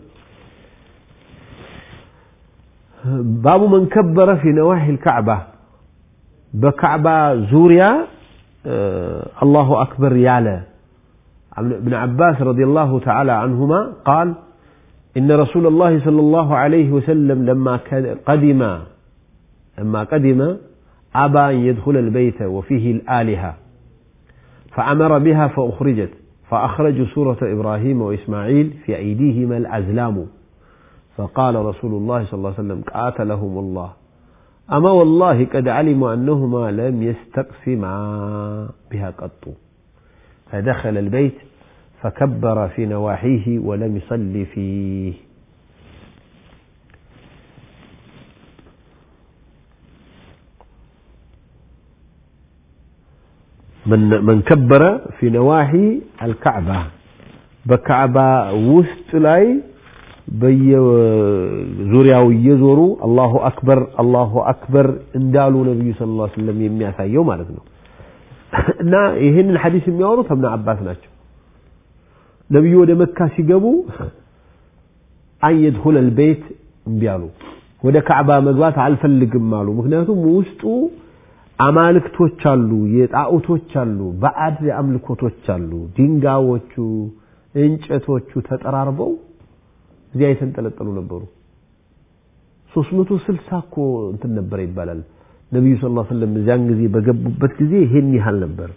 ባቡ መን ከበረ ፊ ነዋሒ ልካዕባ በካዕባ ዙሪያ አላሁ አክበር ያለ ابن عباس رضي الله تعالى عنهما قال إن رسول الله صلى الله عليه وسلم لما قدم لما قدم أبى أن يدخل البيت وفيه الآلهة فأمر بها فأخرجت فأخرجوا سورة إبراهيم وإسماعيل في أيديهما الأزلام فقال رسول الله صلى الله عليه وسلم قاتلهم الله أما والله قد علموا أنهما لم يستقسما بها قط فدخل البيت فكبر في نواحيه ولم يصل فيه من من كبر في نواحي الكعبة بكعبة وسط لاي በየዙሪያው እየዞሩ አላሁ አክበር አላሁ አክበር እንዳሉ ነቢዩ ስለ ላ ስለም የሚያሳየው ማለት ነው እና ይህንን ሐዲስ የሚያወሩት እብነ አባስ ናቸው ነቢዩ ወደ መካ ሲገቡ አን የድኹል አልቤት እምቢ አሉ ወደ ካዕባ መግባት አልፈልግም አሉ ምክንያቱም ውስጡ አማልክቶች አሉ የጣዖቶች አሉ ባዕድ አምልኮቶች አሉ ድንጋዮቹ እንጨቶቹ ተጠራርበው እዚያ የተንጠለጠሉ ነበሩ 360 እኮ እንትን ነበረ ይባላል ነቢዩ ስ ላ ስለም እዚያን ጊዜ በገቡበት ጊዜ ይሄን ያህል ነበር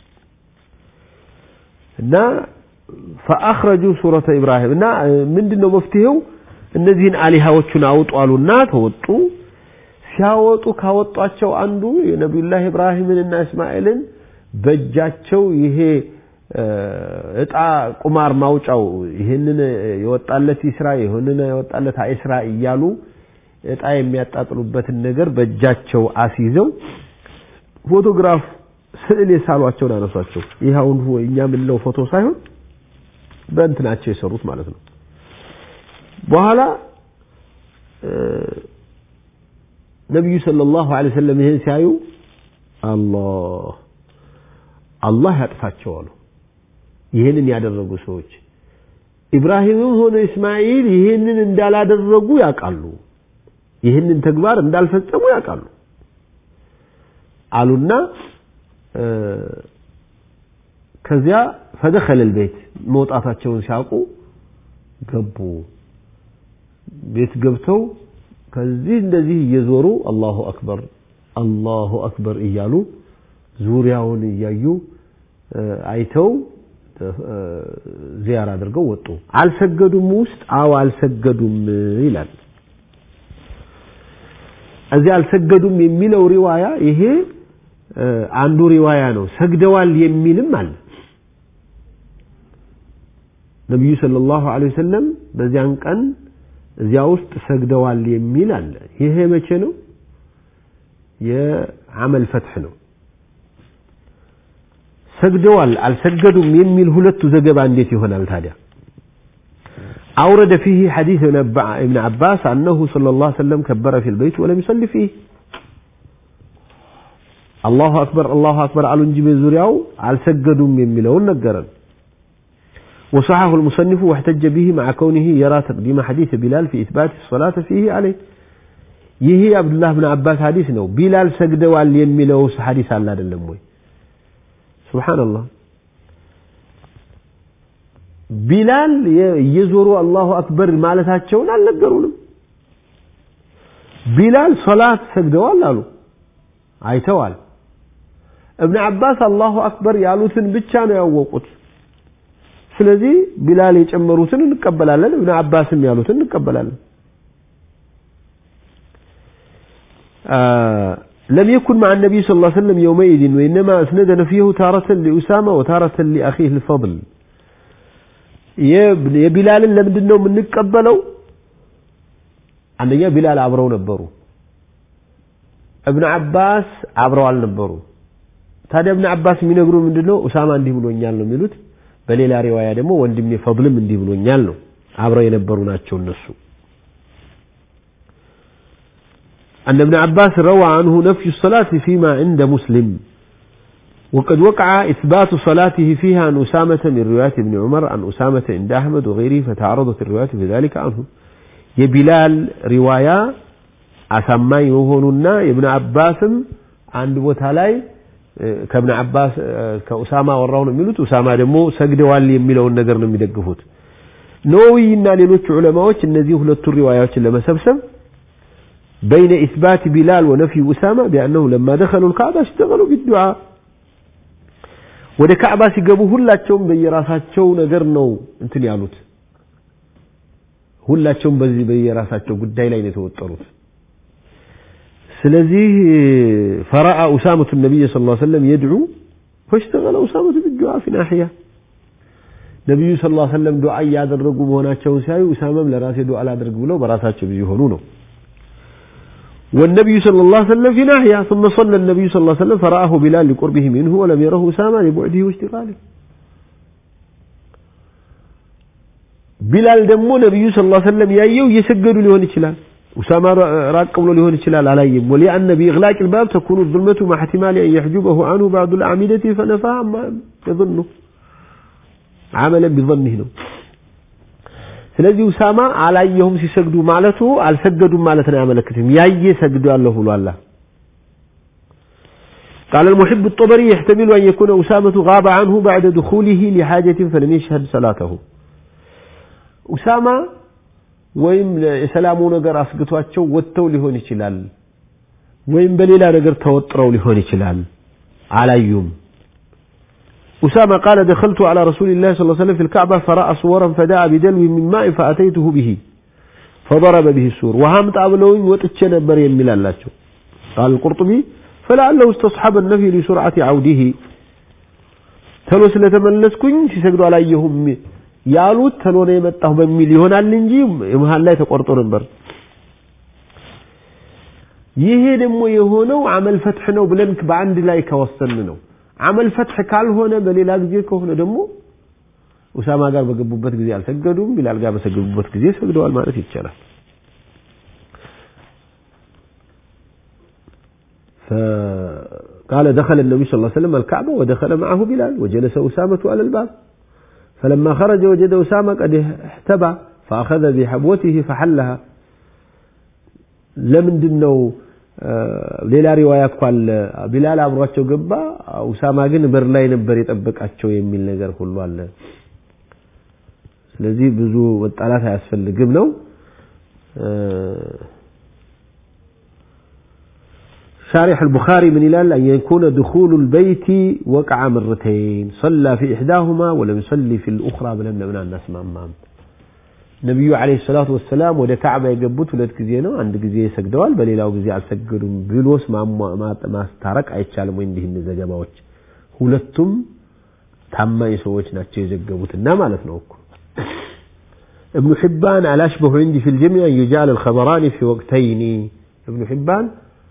እና ፈአኽረጁ ሱረተ ኢብራሂም እና ምንድን ነው መፍትሄው እነዚህን አሊሃዎቹን አውጡ አሉና ተወጡ ሲያወጡ ካወጧቸው አንዱ የነቢዩላህ ኢብራሂምንና እስማኤልን በእጃቸው ይሄ እጣ ቁማር ማውጫው ይህንን የወጣለት ይስራ ይህንን የወጣለት አይስራ እያሉ እጣ የሚያጣጥሉበትን ነገር በእጃቸው አስይዘው ፎቶግራፍ ስዕል የሳሏቸውን አነሷቸው። ይህ አሁን እኛ የምንለው ፎቶ ሳይሆን በእንትናቸው የሰሩት ማለት ነው። በኋላ ነቢዩ ሰለላሁ ዐለይሂ ወሰለም ይህን ሲያዩ አላህ አላህ ያጥፋቸው አሉ። ይህንን ያደረጉ ሰዎች ኢብራሂምም ሆነ እስማኤል ይህንን እንዳላደረጉ ያውቃሉ። ይህንን ተግባር እንዳልፈጸሙ ያውቃሉ አሉና ከዚያ ፈደኸለል ቤት መውጣታቸውን ሲያውቁ ገቡ። ቤት ገብተው ከዚህ እንደዚህ እየዞሩ አላሁ አክበር አላሁ አክበር እያሉ ዙሪያውን እያዩ አይተው ዚያራ አድርገው ወጡ። አልሰገዱም ውስጥ አዎ አልሰገዱም ይላል። እዚህ አልሰገዱም የሚለው ሪዋያ ይሄ አንዱ ሪዋያ ነው። ሰግደዋል የሚልም አለ። ነቢዩ ሰለላሁ ዐለይሂ ወሰለም በዚያን ቀን እዚያ ውስጥ ሰግደዋል የሚል አለ። ይሄ መቼ ነው? የዓመል ፈትሕ ነው። ሰግደዋል አልሰገዱም የሚል ሁለቱ ዘገባ እንዴት ይሆናል ታዲያ? أورد فيه حديث ابن عباس أنه صلى الله عليه وسلم كبر في البيت ولم يصلي فيه الله أكبر الله أكبر على نجيب زرياو على سجدوا يميلون نقرا وصححه المصنف واحتج به مع كونه يرى تقديم حديث بلال في إثبات الصلاة فيه عليه يهي عبد الله بن عباس حديث نو بلال سجدوا على يميلو حديث على هذا سبحان الله ቢላል እየዞሩ አላሁ አክበር ማለታቸውን አልነገሩንም። ቢላል ሶላት ሰግደዋል አሉ፣ አይተዋል። እብን አባስ አላሁ አክበር ያሉትን ብቻ ነው ያወቁት። ስለዚህ ቢላል የጨመሩትን እንቀበላለን፣ እብን አባስም ያሉትን እንቀበላለን። لم يكن مع النبي صلى الله عليه وسلم يومئذ وإنما أسند نفيه تارة لأسامة وتارة لأخيه الفضل የቢላልን ለምንድን ነው የምንቀበለው? አንደኛ ቢላል አብረው ነበሩ። እብን አባስ አብረው አልነበሩ። ታዲያ እብን አባስ የሚነግሩ ምንድን ነው? ኡሳማ እንዲህ ብሎኛል ነው የሚሉት። በሌላ ሪዋያ ደግሞ ወንድሜ ፈድልም እንዲህ ብሎኛል ነው። አብረው የነበሩ ናቸው እነሱ። أن ابن عباس روى عنه نفي الصلاة فيما عند مسلم وقد وقع إثبات صلاته فيها عن أسامة من رواية ابن عمر عن أسامة عند أحمد وغيره فتعرضت الروايات في ذلك عنه يبلال رواية أسمى يهوننا ابن عباس عند بوتالاي كابن عباس كأسامة وراون የሚሉት ኡሳማ ደግሞ ሰግደዋል የሚለውን ነገር ነው የሚደግፉት ነወዊና ሌሎች ዑለማዎች እነዚህ ሁለቱ ሪዋያዎችን ለመሰብሰብ بين إثبات بلال ونفي أسامة بأنه لما دخلوا الكعبة اشتغلوا بالدعاء ወደ ካዕባ ሲገቡ ሁላቸውም በየራሳቸው ነገር ነው እንትን ያሉት። ሁላቸውም በዚህ በየራሳቸው ጉዳይ ላይ ነው የተወጠሩት። ስለዚህ ፈረአ ኡሳመቱ ነቢይ ስ ላ ሰለም የድዑ ፈሽተገለ ኡሳመቱ ቢዱዓ ፊ ናሕያ ነቢዩ ስ ላ ሰለም ዱዓ እያደረጉ መሆናቸውን ሲያዩ ኡሳመም ለራሴ ዱዓ ላደርግ ብለው በራሳቸው ቢዚ ሆኑ ነው። والنبي صلى الله عليه وسلم في ناحية ثم صلى النبي صلى الله عليه وسلم فرآه بلال لقربه منه ولم يره أسامة لبعده واشتغاله بلال دمو نبي صلى الله عليه وسلم يأيو يسجد لهون الشلال أسامة راق قبل لهون الشلال عليهم ولأن بإغلاق الباب تكون الظلمة مع احتمال أن يحجبه عنه بعض الأعمدة فنفى ما يظنه عملا بظنه ነው ስለዚህ ኡሳማ አላየሁም ሲሰግዱ ማለቱ አልሰገዱም ማለት ነው ያመለክትም ያየ ሰግዷለሁ ብሏል قال المحب الطبري يحتمل أن يكون أسامة غاب عنه بعد دخوله لحاجة فلم يشهد صلاته أسامة ወይም የሰላሙ ነገር አስግቷቸው ወጥተው ሊሆን ይችላል ወይም በሌላ ነገር ተወጥረው ሊሆን ይችላል አላዩም أسامة قال دخلت على رسول الله صلى الله عليه وسلم في الكعبة فرأى صورا فدعا بدلو من ماء فأتيته به فضرب به السور وهم تعبلوين وتتشنى بريا من الله قال القرطبي فلعله استصحب النفي لسرعة عوده تلو ስለተመለስኩኝ ሲሰግዱ አላየሁም ያሉት ተሎ ነው የመጣሁ በሚል ይሆናል እንጂ መሀል ላይ ተቆርጦ ነበር ይሄ ደግሞ የሆነው አመል ፈትሕ ነው ብለን በአንድ ላይ ከወሰን ነው አመል ፈትሕ ካልሆነ በሌላ ጊዜ ከሆነ ደግሞ ኡሳማ ጋር በገቡበት ጊዜ አልሰገዱም፣ ቢላል ጋር በሰገቡበት ጊዜ ሰግደዋል ማለት ይቻላል። فقال دخل النبي صلى الله عليه وسلم الكعبة ودخل معه بلال وجلس أسامة على الباب فلما خرج وجد أسامة قد احتبى فأخذ بحبوته فحلها ለምንድን ነው ሌላ ሪዋያ እኮ አለ ቢላል አብሯቸው ገባ ኡሳማ ግን በር ላይ ነበር የጠበቃቸው የሚል ነገር ሁሉ አለ ስለዚህ ብዙ መጣላት አያስፈልግም ነው شارح البخاري من إلال أن يكون دخول البيت وقع مرتين صلى في إحداهما ولم يصلي في الأخرى بلم من الناس مامام ነቢዩ ዓለይሂ ሰላቱ ወሰላም ወደ ካዕባ የገቡት ሁለት ጊዜ ነው። አንድ ጊዜ ሰግደዋል፣ በሌላው ጊዜ አልሰገዱም ብሎስ ማስታረቅ አይቻልም ወይ? እንዲህ ዘገባዎች ሁለቱም ታማኝ ሰዎች ናቸው የዘገቡትና ማለት ነው እኮ ابن حبان الأشبه عندي في الجميع أن يجعل الخبران في وقتين ابن حبان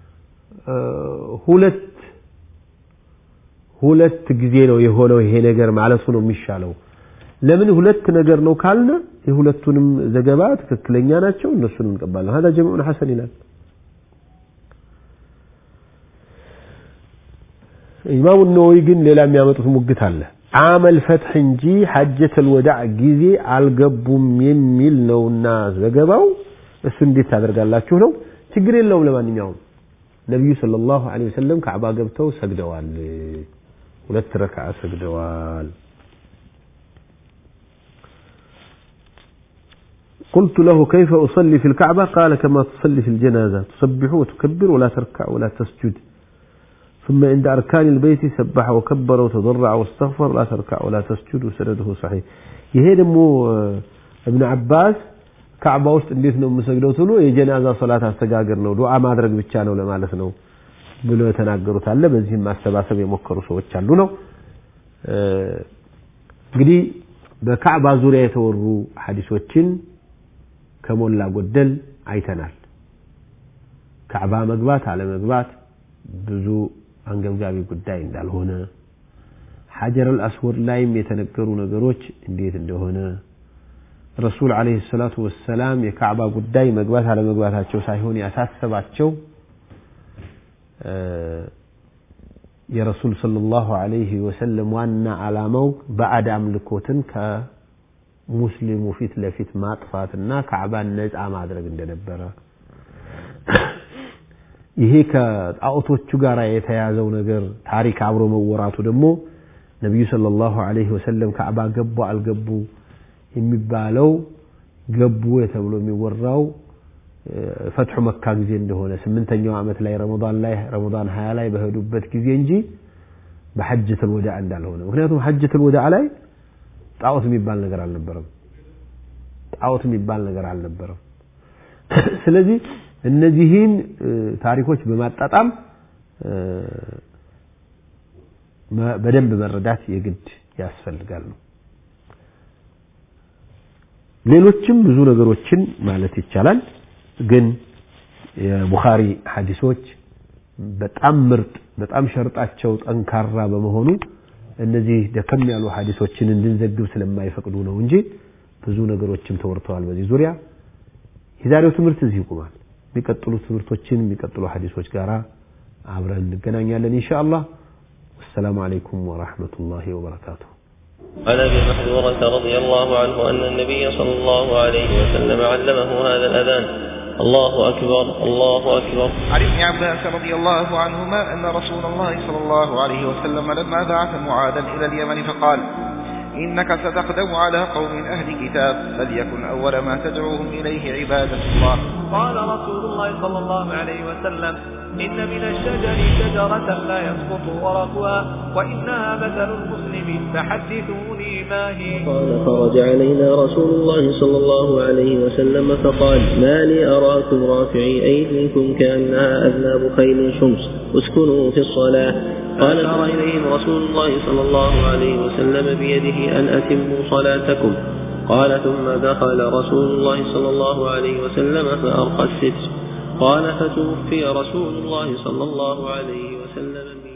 ሁለት ሁለት ጊዜ ነው የሆነው ይሄ ነገር ማለቱ ነው የሚሻለው። ለምን ሁለት ነገር ነው ካልነ የሁለቱንም ዘገባ ትክክለኛ ናቸው እነሱንም እንቀባለን هذا جمع حسن ይላል ኢማሙ ነወዊ ግን ሌላ የሚያመጡት ሙግት አለ አመል ፈትሕ እንጂ ሐጀተል ወዳዕ ጊዜ አልገቡም የሚል ነውና ዘገባው እሱ እንዴት ታደርጋላችሁ ነው ችግር የለውም ለማንኛውም ነቢዩ ሰለላሁ ዐለይሂ ወሰለም ካዕባ ገብተው ሰግደዋል ሁለት ረክዓ ሰግደዋል قلت له كيف أصلي في الكعبة قال كما تصلي في الجنازة تسبح وتكبر ولا تركع ولا تسجد ثم عند أركان البيت سبح وكبر وتضرع واستغفر لا تركع ولا تسجد وسنده صحيح يهي دمو ابن عباس ካዕባ ውስጥ እንዴት ነው የምሰግደው ትሉ የጀናዛ ሶላት አስተጋገር ነው ዱዓ ማድረግ ብቻ ነው ለማለት ነው ብሎ የተናገሩት አለ በዚህም ማሰባሰብ የሞከሩ ሰዎች አሉ ነው እንግዲህ በካዕባ ዙሪያ የተወሩ ሐዲሶችን ከሞላ ጎደል አይተናል ካዕባ መግባት አለመግባት ብዙ አንገብጋቢ ጉዳይ እንዳልሆነ ሐጀር አልአስወድ ላይም የተነገሩ ነገሮች እንዴት እንደሆነ ረሱል አለይሂ ሰላቱ ወሰላም የካዕባ ጉዳይ መግባት አለመግባታቸው ሳይሆን ያሳሰባቸው የረሱል ሰለላሁ ዐለይሂ ወሰለም ዋና ዓላማው ባዕድ አምልኮትን ከሙስሊሙ ፊት ለፊት ማጥፋትና ካዕባን ነፃ ማድረግ እንደነበረ ይሄ ከጣዖቶቹ ጋር የተያዘው ነገር ታሪክ አብሮ መወራቱ ደግሞ ነቢዩ ሰለላሁ ዐለይሂ ወሰለም ካዕባ ገቡ አልገቡ የሚባለው ገቡ ተብሎ የሚወራው ፈትሑ መካ ጊዜ እንደሆነ ስምንተኛው ዓመት ላይ ረመዳን ላይ ረመዳን ሀያ ላይ በሄዱበት ጊዜ እንጂ በሐጀተል ወዳዕ እንዳልሆነ ምክንያቱም ሐጀተል ወዳዕ ላይ ጣዖት የሚባል ነገር አልነበረም ጣዖት የሚባል ነገር አልነበረም ስለዚህ እነዚህን ታሪኮች በማጣጣም በደንብ መረዳት የግድ ያስፈልጋል ነው ሌሎችም ብዙ ነገሮችን ማለት ይቻላል ግን የቡኻሪ ሐዲሶች በጣም ምርጥ በጣም ሸርጣቸው ጠንካራ በመሆኑ እነዚህ ደከም ያሉ ሐዲሶችን እንድንዘግብ ስለማይፈቅዱ ነው እንጂ ብዙ ነገሮችም ተወርተዋል በዚህ ዙሪያ የዛሬው ትምህርት እዚህ ይቆማል የሚቀጥሉ ትምህርቶችን የሚቀጥሉ ሐዲሶች ጋር አብረን እንገናኛለን ኢንሻአላህ والسلام عليكم ورحمة الله وبركاته عن ابي محذورة رضي الله عنه ان النبي صلى الله عليه وسلم علمه هذا الاذان الله اكبر الله اكبر عن ابن عباس رضي الله عنهما ان رسول الله صلى الله عليه وسلم لما بعث معاذا الى اليمن فقال انك ستقدم على قوم اهل كتاب فليكن اول ما تدعوهم اليه عباده الله قال رسول الله صلى الله عليه وسلم إن من الشجر شجرة لا يسقط ورقها وإنها مثل المسلم فحدثوني ما هي قال خرج علينا رسول الله صلى الله عليه وسلم فقال ما لي أراكم رافعي أيديكم كأنها أذناب خيل شمس اسكنوا في الصلاة قال أرى إليهم رسول الله صلى الله عليه وسلم بيده أن أتموا صلاتكم قال ثم دخل رسول الله صلى الله عليه وسلم فأرقى الستر قال فتوفي رسول الله صلى الله عليه وسلم